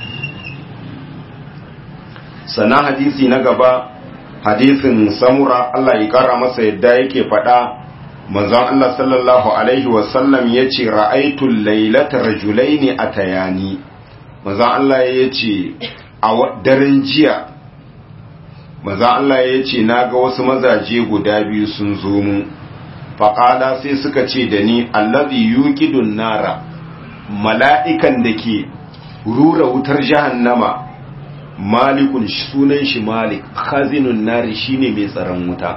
Speaker 1: sana hadisi na gaba hadisin samura Allah ya kara masa yadda yake faɗa manzon Allah sallallahu alaihi wasallam ya ce ra'aitul lailata rajulaini atayani manzon Allah ya ce a daren jiya manzon Allah ya ce na ga wasu mazaje guda biyu sun zo mu faƙala sai suka ce da ni allazi yuqidun nara mala'ikan da ke rura wutar jahannama malikun sunan shi malik khazinun nari shine mai tsaron wuta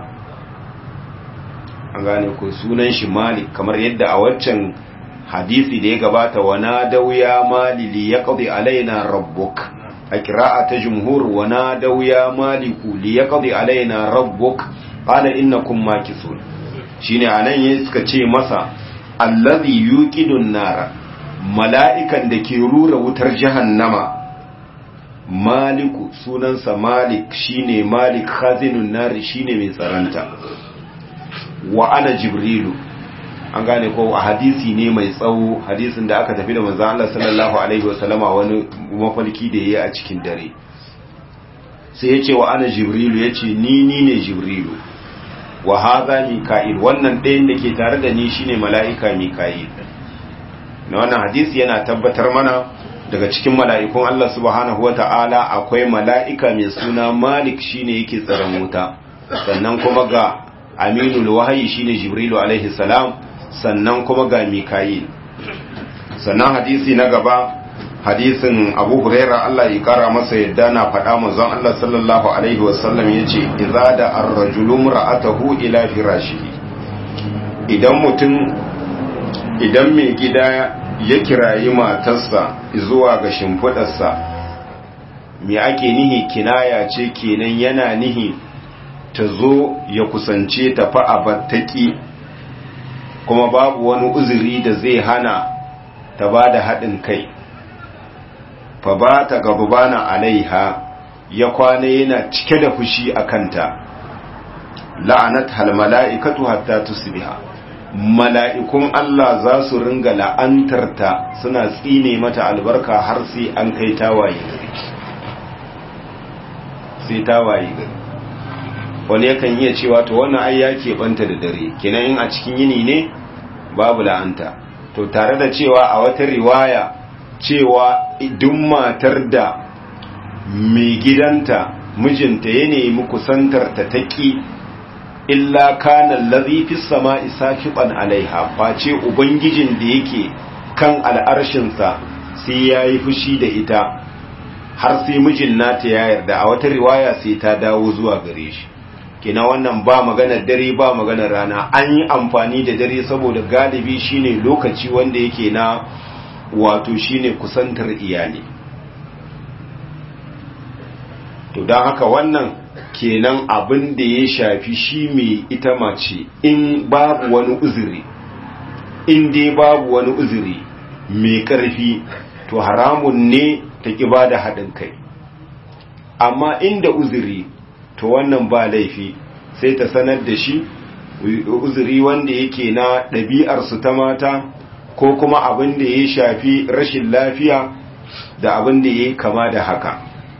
Speaker 1: an gane ko sunan shi malik kamar yadda a waccan hadisi da ya gabata wa nadaw ya mali li yaqdi alaina rabbuk a qira'a ta jumhur wa nadaw ya maliku li yaqdi alaina rabbuk qala innakum makisun shine anan yayin suka ce masa allazi yuqidun nara mala'ikan da ke rura wutar jahannama maliku sunansa malik shine malik khazinun nari shine mai tsaranta wa ana jibrilu an gane ko a hadisi ne mai tsawo hadisin da aka tafi da manzo Allah sallallahu alaihi wasallama wani mafalki da yayi a cikin dare sai yace wa ana jibrilu yace ni ni ne jibrilu wa hadha mika'il wannan ɗayan da ke tare da ni shine mala'ika mika'il na wannan hadisi yana tabbatar mana daga cikin mala'ikun Allah subhanahu wata'ala akwai mala'ika mai suna malik shine yake tsaron wuta sannan kuma ga aminul wahayi shine jibrilu alaihi salam sannan kuma ga mika'il sannan hadisi na gaba hadisin abu huraira Allah ya kara masa yadda na faɗa manzon Allah sallallahu alaihi wasallam yace idza da ar-rajulu ra'atahu ila firashihi idan mutum idan mai gida ya kirayi matarsa zuwa ga shimfidarsa me ake nihi kinaya ce kenan yana nihi ta zo ya kusance ta fa abattaki kuma babu wani uzuri da zai hana ta ba da haɗin kai fa ba ta gabana alaiha ya kwana yana cike da fushi a kanta la'anat hal mala'ikatu hatta tusbiha mala'ikun Allah za su ringa la'antarta suna tsine mata albarka har sai an kai tawaye gari sai tawaye gari wani yakan iya cewa to wannan ai ya keɓanta da dare kenan in a cikin yini ne babu la'anta to tare da cewa a wata riwaya cewa duk matar da mai gidanta mijinta ya nemi kusantar ta taƙi illa kana allazi fis sama'i sakiban alaiha face ubangijin da yake kan al'arshinsa sai yayi fushi da ita har sai mijin nata ya yarda a wata riwaya sai ta dawo zuwa gare shi kina wannan ba maganar dare ba maganar rana an yi amfani da dare saboda galibi shine lokaci wanda yake na wato shine kusantar iyali to don haka wannan kenan abin da ya shafi shi mai ita mace in babu wani uzuri in dai babu wani uzuri mai ƙarfi to haramun ne ta ƙi ba da haɗin kai amma inda uzuri to wannan ba laifi sai ta sanar da shi uzuri wanda yake na ɗabi'arsu ta mata ko kuma abin da ya shafi rashin lafiya da abin da ya kama da haka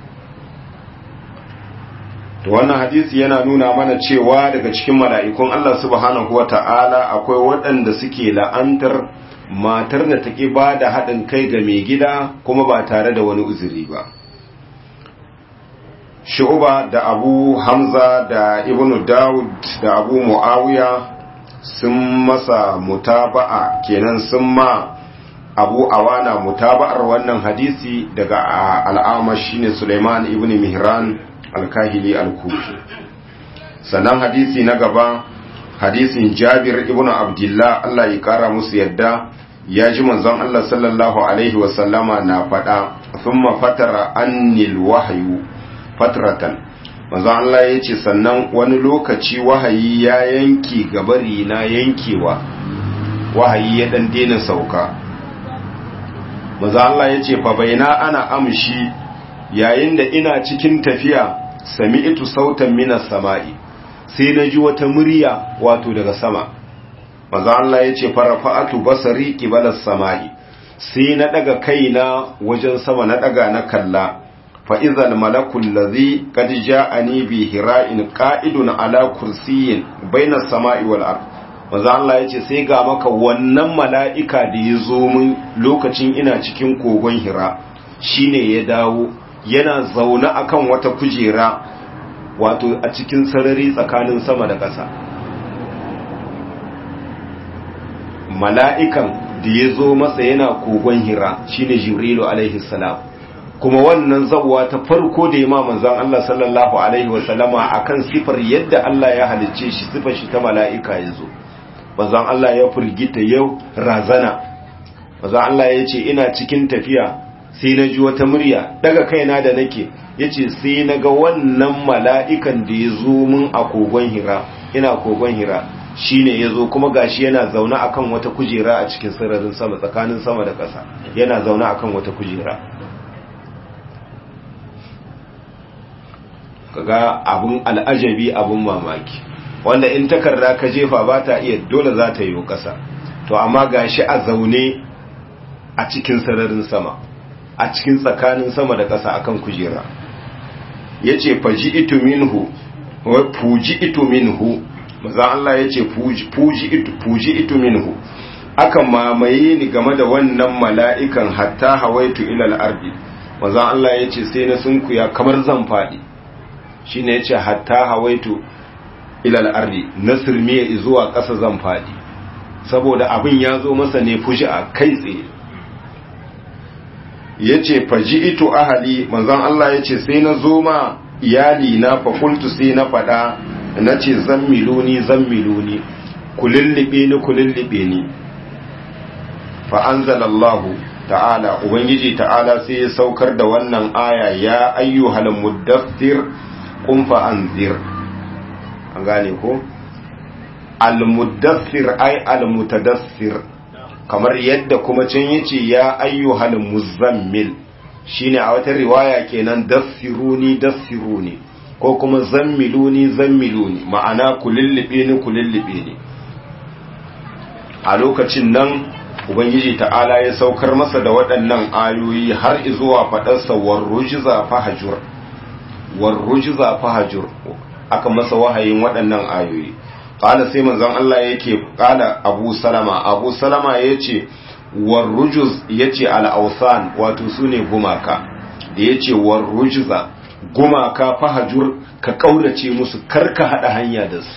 Speaker 1: to wannan hadisi yana nuna mana cewa daga cikin mala'ikun Allah subhanahu wa ta'ala akwai waɗanda suke la'antar matar da ta ƙi ba da haɗin kai ga mai gida kuma ba tare da wani uzuri ba shu'uba da abu hamza da ibnu dawud da abu mu'awiya sun masa mutaba'a kenan sun ma abu awana mutaba'ar wannan hadisi daga al'amash shine suleiman ibn mihran alkahili alkufi sannan hadisi na gaba hadisin jabir ibn abdullah Allah ya kara musu yadda ya ji manzon Allah sallallahu alaihi wasallama na faɗa thumma fatara annil wahyu fatratan manzon Allah ya ce sannan wani lokaci wahayi ya yanki gabari na yankewa wahayi ya dan daina sauka manzon Allah ya ce fa baina ana amshi yayin da ina cikin tafiya sami'tu sautan minas sama'i sai na ji wata murya wato daga sama manzo Allah yace farafa'atu basari qibalas sama'i sai na daga kaina wajen sama na daga na kalla fa idhal malakul ladhi qad ja'ani bi hira'in qa'idun ala kursiyyin bainas sama'i wal ard manzo Allah yace sai ga maka wannan mala'ika da ya zo min lokacin ina cikin kogon hira shine ya dawo yana zaune akan wata kujera wato a cikin sarari tsakanin sama da ƙasa mala'ikan da ya zo masa yana kogon hira shine jibrilu alaihi salam kuma wannan zawwa ta farko da ma manzon Allah sallallahu alaihi wasallama akan sifar yadda Allah ya halicce shi sifar shi ta mala'ika ya zo manzon Allah ya firgita yau razana manzon Allah ya ce ina cikin tafiya sai na ji wata murya daga kaina da nake yace sai na ga wannan mala'ikan da ya zo mun a kogon hira ina kogon hira shine ya zo kuma gashi yana zaune akan wata kujera a cikin sararin sama tsakanin sama da ƙasa yana zaune akan wata kujera kaga abun al'ajabi abun mamaki wanda in takarda ka jefa ba ta iya dole za ta yi ƙasa to amma gashi a zaune a cikin sararin sama a cikin tsakanin sama da ƙasa akan kujera yace faji itu minhu wa fuji itu minhu maza Allah yace fuji fuji itu fuji itu minhu aka mamaye ni game da wannan mala'ikan hatta hawaitu ila al-ardi maza Allah yace sai na sunkuya kamar zan fadi shine yace hatta hawaitu ila al-ardi nasirmiya zuwa ƙasa zan fadi saboda abin ya zo masa ne fuji a kai tsaye ya ce faji ito ahali manzan Allah ya ce sai na zo ma iyali na fakultu sai na fada na ce zan miloni zan miloni ku lullube ni ku lullube ni fa'anzalallahu ta'ala ubangiji ta'ala sai ya saukar da wannan aya ya ayyuhal muddassir kun fa'anzir an gane ko al-muddassir ay al-mutadassir kamar yadda kuma can yace ya ayyuhal muzammil shine a wata riwaya kenan dassiruni dassiruni ko kuma zammiluni zammiluni ma'ana ku lullube ni ku lullube ni a lokacin nan ubangiji ta'ala ya saukar masa da waɗannan ayoyi har zuwa faɗarsa warrujiza fahajur warrujiza fahajur aka masa wahayin waɗannan ayoyi ƙala sai manzon Allah yake ƙala abu salama abu salama ya ce warrujuz ya ce al'ausan wato su ne gumaka da ya ce warrujuza gumaka fahajur ka ƙaurace musu karka haɗa hanya da su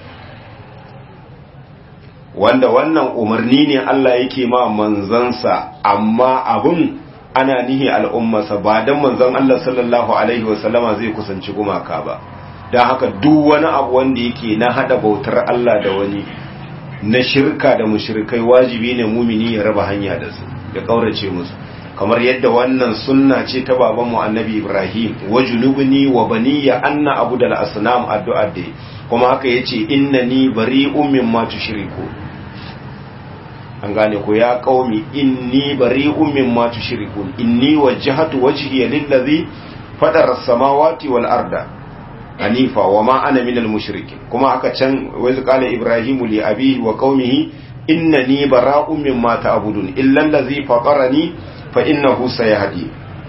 Speaker 1: wanda wannan umarni ne Allah yake ma manzansa amma abun ana nihi al'ummarsa ba don manzon Allah sallallahu Alaihi wasallama zai kusanci gumaka ba don haka duk wani abu wanda yake na hada bautar Allah da wani na shirka da mushrikai wajibi ne mumini ya raba hanya da su ya kaurace musu kamar yadda wannan sunna ce ta babanmu annabi Ibrahim wa junubni wa baniya anna abu da asnam addu'a da kuma haka yace innani bari'un mimma tushriku an gane ko ya qaumi inni bari'un mimma tushrikun inni wajjahtu wajhiya lillazi fadara as-samawati wal arda hanifa wa ma ana minal mushrikin kuma aka can wai qala ibrahimu li abihi wa qaumihi innani bara'un mimma ta'budun illa allazi fatarani fa innahu sayahdi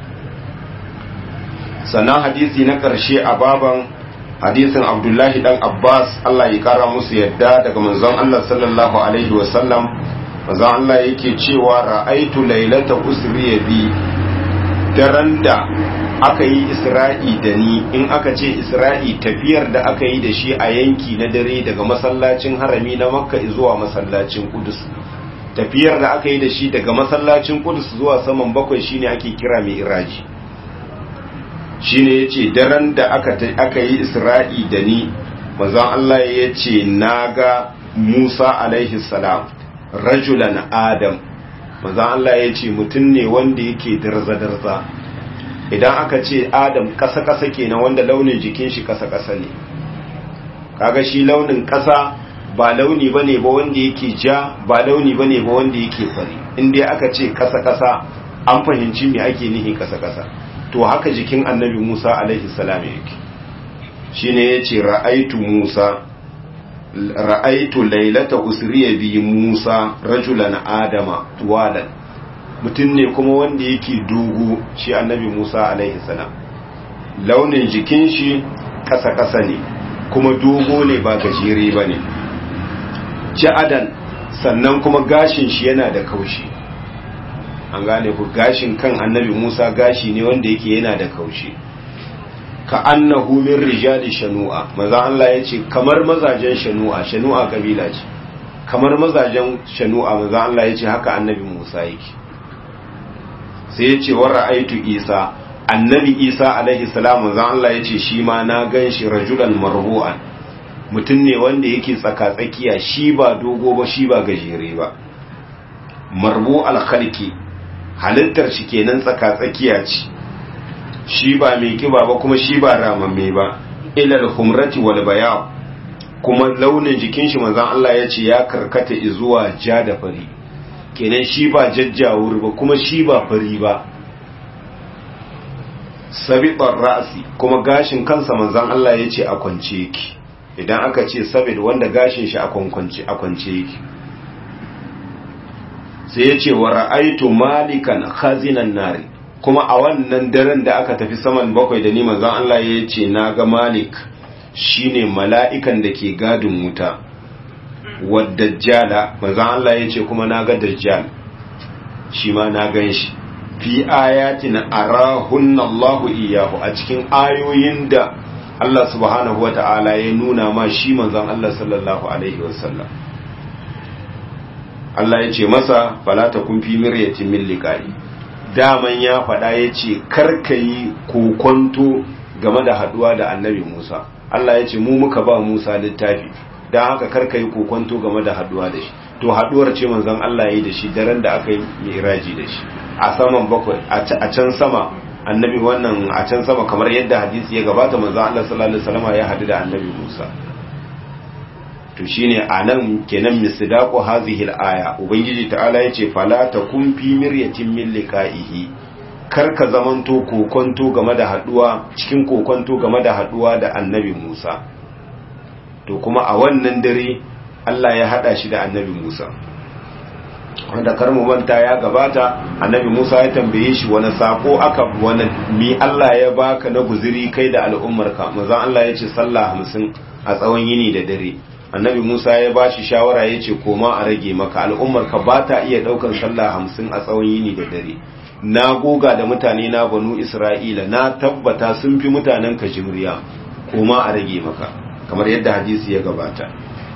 Speaker 1: sannan hadisi na karshe a baban hadisin abdullahi dan abbas Allah ya kara musu yadda daga manzon Allah sallallahu alaihi wa sallam manzon Allah yake cewa ra'aitu lailata usriya bi daren da aka yi isra'i da ni in aka ce isra'i tafiyar da aka yi da shi a yanki na dare daga masallacin harami na makka zuwa masallacin kudus tafiyar da aka yi da shi daga masallacin kudus zuwa saman bakwai shine ake kira mai iraji shine ya ce daren da aka yi isra'i da ni manzon Allah ya ce na ga musa alaihi salam rajulan adam manzon Allah ya ce mutum ne wanda yake darza-darza idan aka ce adam ƙasa-ƙasa kenan wanda launin jikin shi ƙasa-ƙasa ne kaga shi launin ƙasa ba launi bane ba wanda yake ja ba launi bane ba wanda yake fari inda aka ce ƙasa-ƙasa an fahimci me ake nihi ƙasa-ƙasa to haka jikin annabi Musa alaihi salam yake shine yace ra'aitu Musa ra'aitu lailata usriya bi Musa rajulan adama tuwalan mutum ne kuma wanda yake dogo shi annabi Musa alaihi salam launin jikin shi kasa-kasa ne kuma dogo ne ba gajere ba ne ja'adan sannan kuma gashin shi yana da kaushi an gane ku gashin kan annabi Musa gashi ne wanda yake yana da kaushi ka annahu min rijali shanu'a maza Allah ya ce kamar mazajen shanu'a shanu'a kabila ce kamar mazajen shanu'a manzon Allah ya ce haka annabi Musa yake sai ya ce wa ra'aitu Isa annabi Isa alaihi salam manzon Allah ya ce shi ma na gan shi rajulan marbu'an mutum ne wanda yake tsaka-tsakiya shi ba dogo ba shi ba gajere ba marbu alkhalki halittar shi kenan tsaka-tsakiya ce shi ba mai kiba ba kuma shi ba ramamme ba ilal humrati wal bayan kuma launin jikin shi manzon Allah ya ce ya karkata zuwa ja da fari kenan shi ba jajjawur ba kuma shi ba fari ba sabiqar ra'si kuma gashin kansa manzon Allah ya ce a kwance yake idan aka ce sabid wanda gashin shi a kwance a kwance yake sai ya ce wa ra'aitu malikan khazinan nari kuma a wannan daren da aka tafi saman bakwai da ni manzon Allah ya ce na ga malik shine mala'ikan da ke gadin wuta wadajjala manzon Allah ya ce kuma na ga dajjal shi ma na gan shi fi ayatin arahunna Allahu iyahu a cikin ayoyin da Allah subhanahu wa ta'ala ya nuna ma shi manzon Allah sallallahu alaihi wasallam Allah ya ce masa falata kun fi miryatin min liqa'i daman ya faɗa ya ce karkayi kokonto game da haduwa da annabi Musa Allah ya ce mu muka ba Musa littafi don haka karkayi kokonto game da haduwa da shi to haduwar ce manzon Allah ya yi da shi daren da aka yi miraji da shi a saman bakwai a can sama annabi wannan a can sama kamar yadda hadisi ya gabata manzon Allah sallallahu alaihi wasallam ya hadu da annabi Musa to shine anan kenan misdaqu hadhihi al-aya ubangiji ta'ala yace fala takum fi miryatin min liqa'ihi kar ka zamanto kokonto game da haduwa cikin kokonto game da haduwa da annabi Musa to kuma a wannan dare Allah ya hada shi da annabi Musa wanda kar mu manta ya gabata annabi Musa ya tambaye shi wani sako aka wani mi Allah ya baka na guziri kai da al'ummarka manzon Allah ya ce sallah 50 a tsawon yini da dare annabi Musa ya ba shi shawara ya ce koma a rage maka al'ummarka ba ta iya ɗaukan sallah hamsin a tsawon yini da dare na goga da mutane na banu Isra'ila na tabbata sun fi mutanen ka jimriya koma a rage maka kamar yadda hadisi ya gabata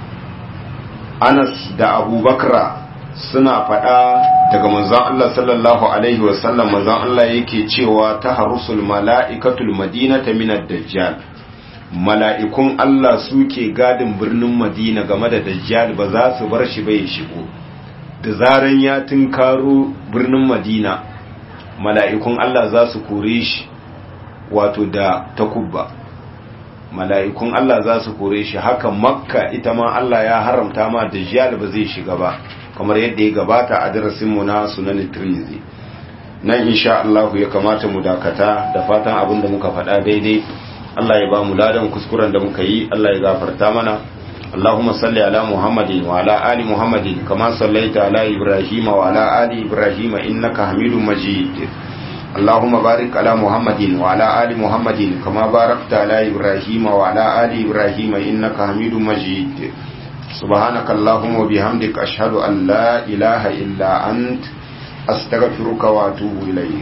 Speaker 1: Anas da Abubakar suna faɗa daga manzon Allah sallallahu alaihi wasallam manzon Allah yake cewa ta harusul mala'ikatul madinata minad dajjal mala'ikun Allah suke gadin birnin Madina game da Dajjal ba za su bar shi bai shigo, da zaran ya tunkaro birnin Madina, mala'ikun Allah za su kore shi wato da takubba. Mala'ikun Allah za su kore shi haka makka ita ma Allah ya haramta ma Dajjal ba zai shiga ba, kamar yadda ya gabata a darasinmu na sunan Tirmidhi. Nan insha Allah ya kamata mu dakata da fatan abin da muka faɗa daidai. Allah ya ba mu ladan kuskuren da muka yi Allah ya gafarta mana Allahumma salli ala Muhammadin wa ala ali Muhammadin kama sallaita ala Ibrahim wa ala ali Ibrahim innaka Hamidum Majid Allahumma barik ala Muhammadin wa ala ali Muhammadin kama barakta ala Ibrahim wa ala ali Ibrahim innaka Hamidum Majid سبحانك اللهم وبحمدك أشهد أن لا إله إلا أنت أستغفرك وأتوب إليك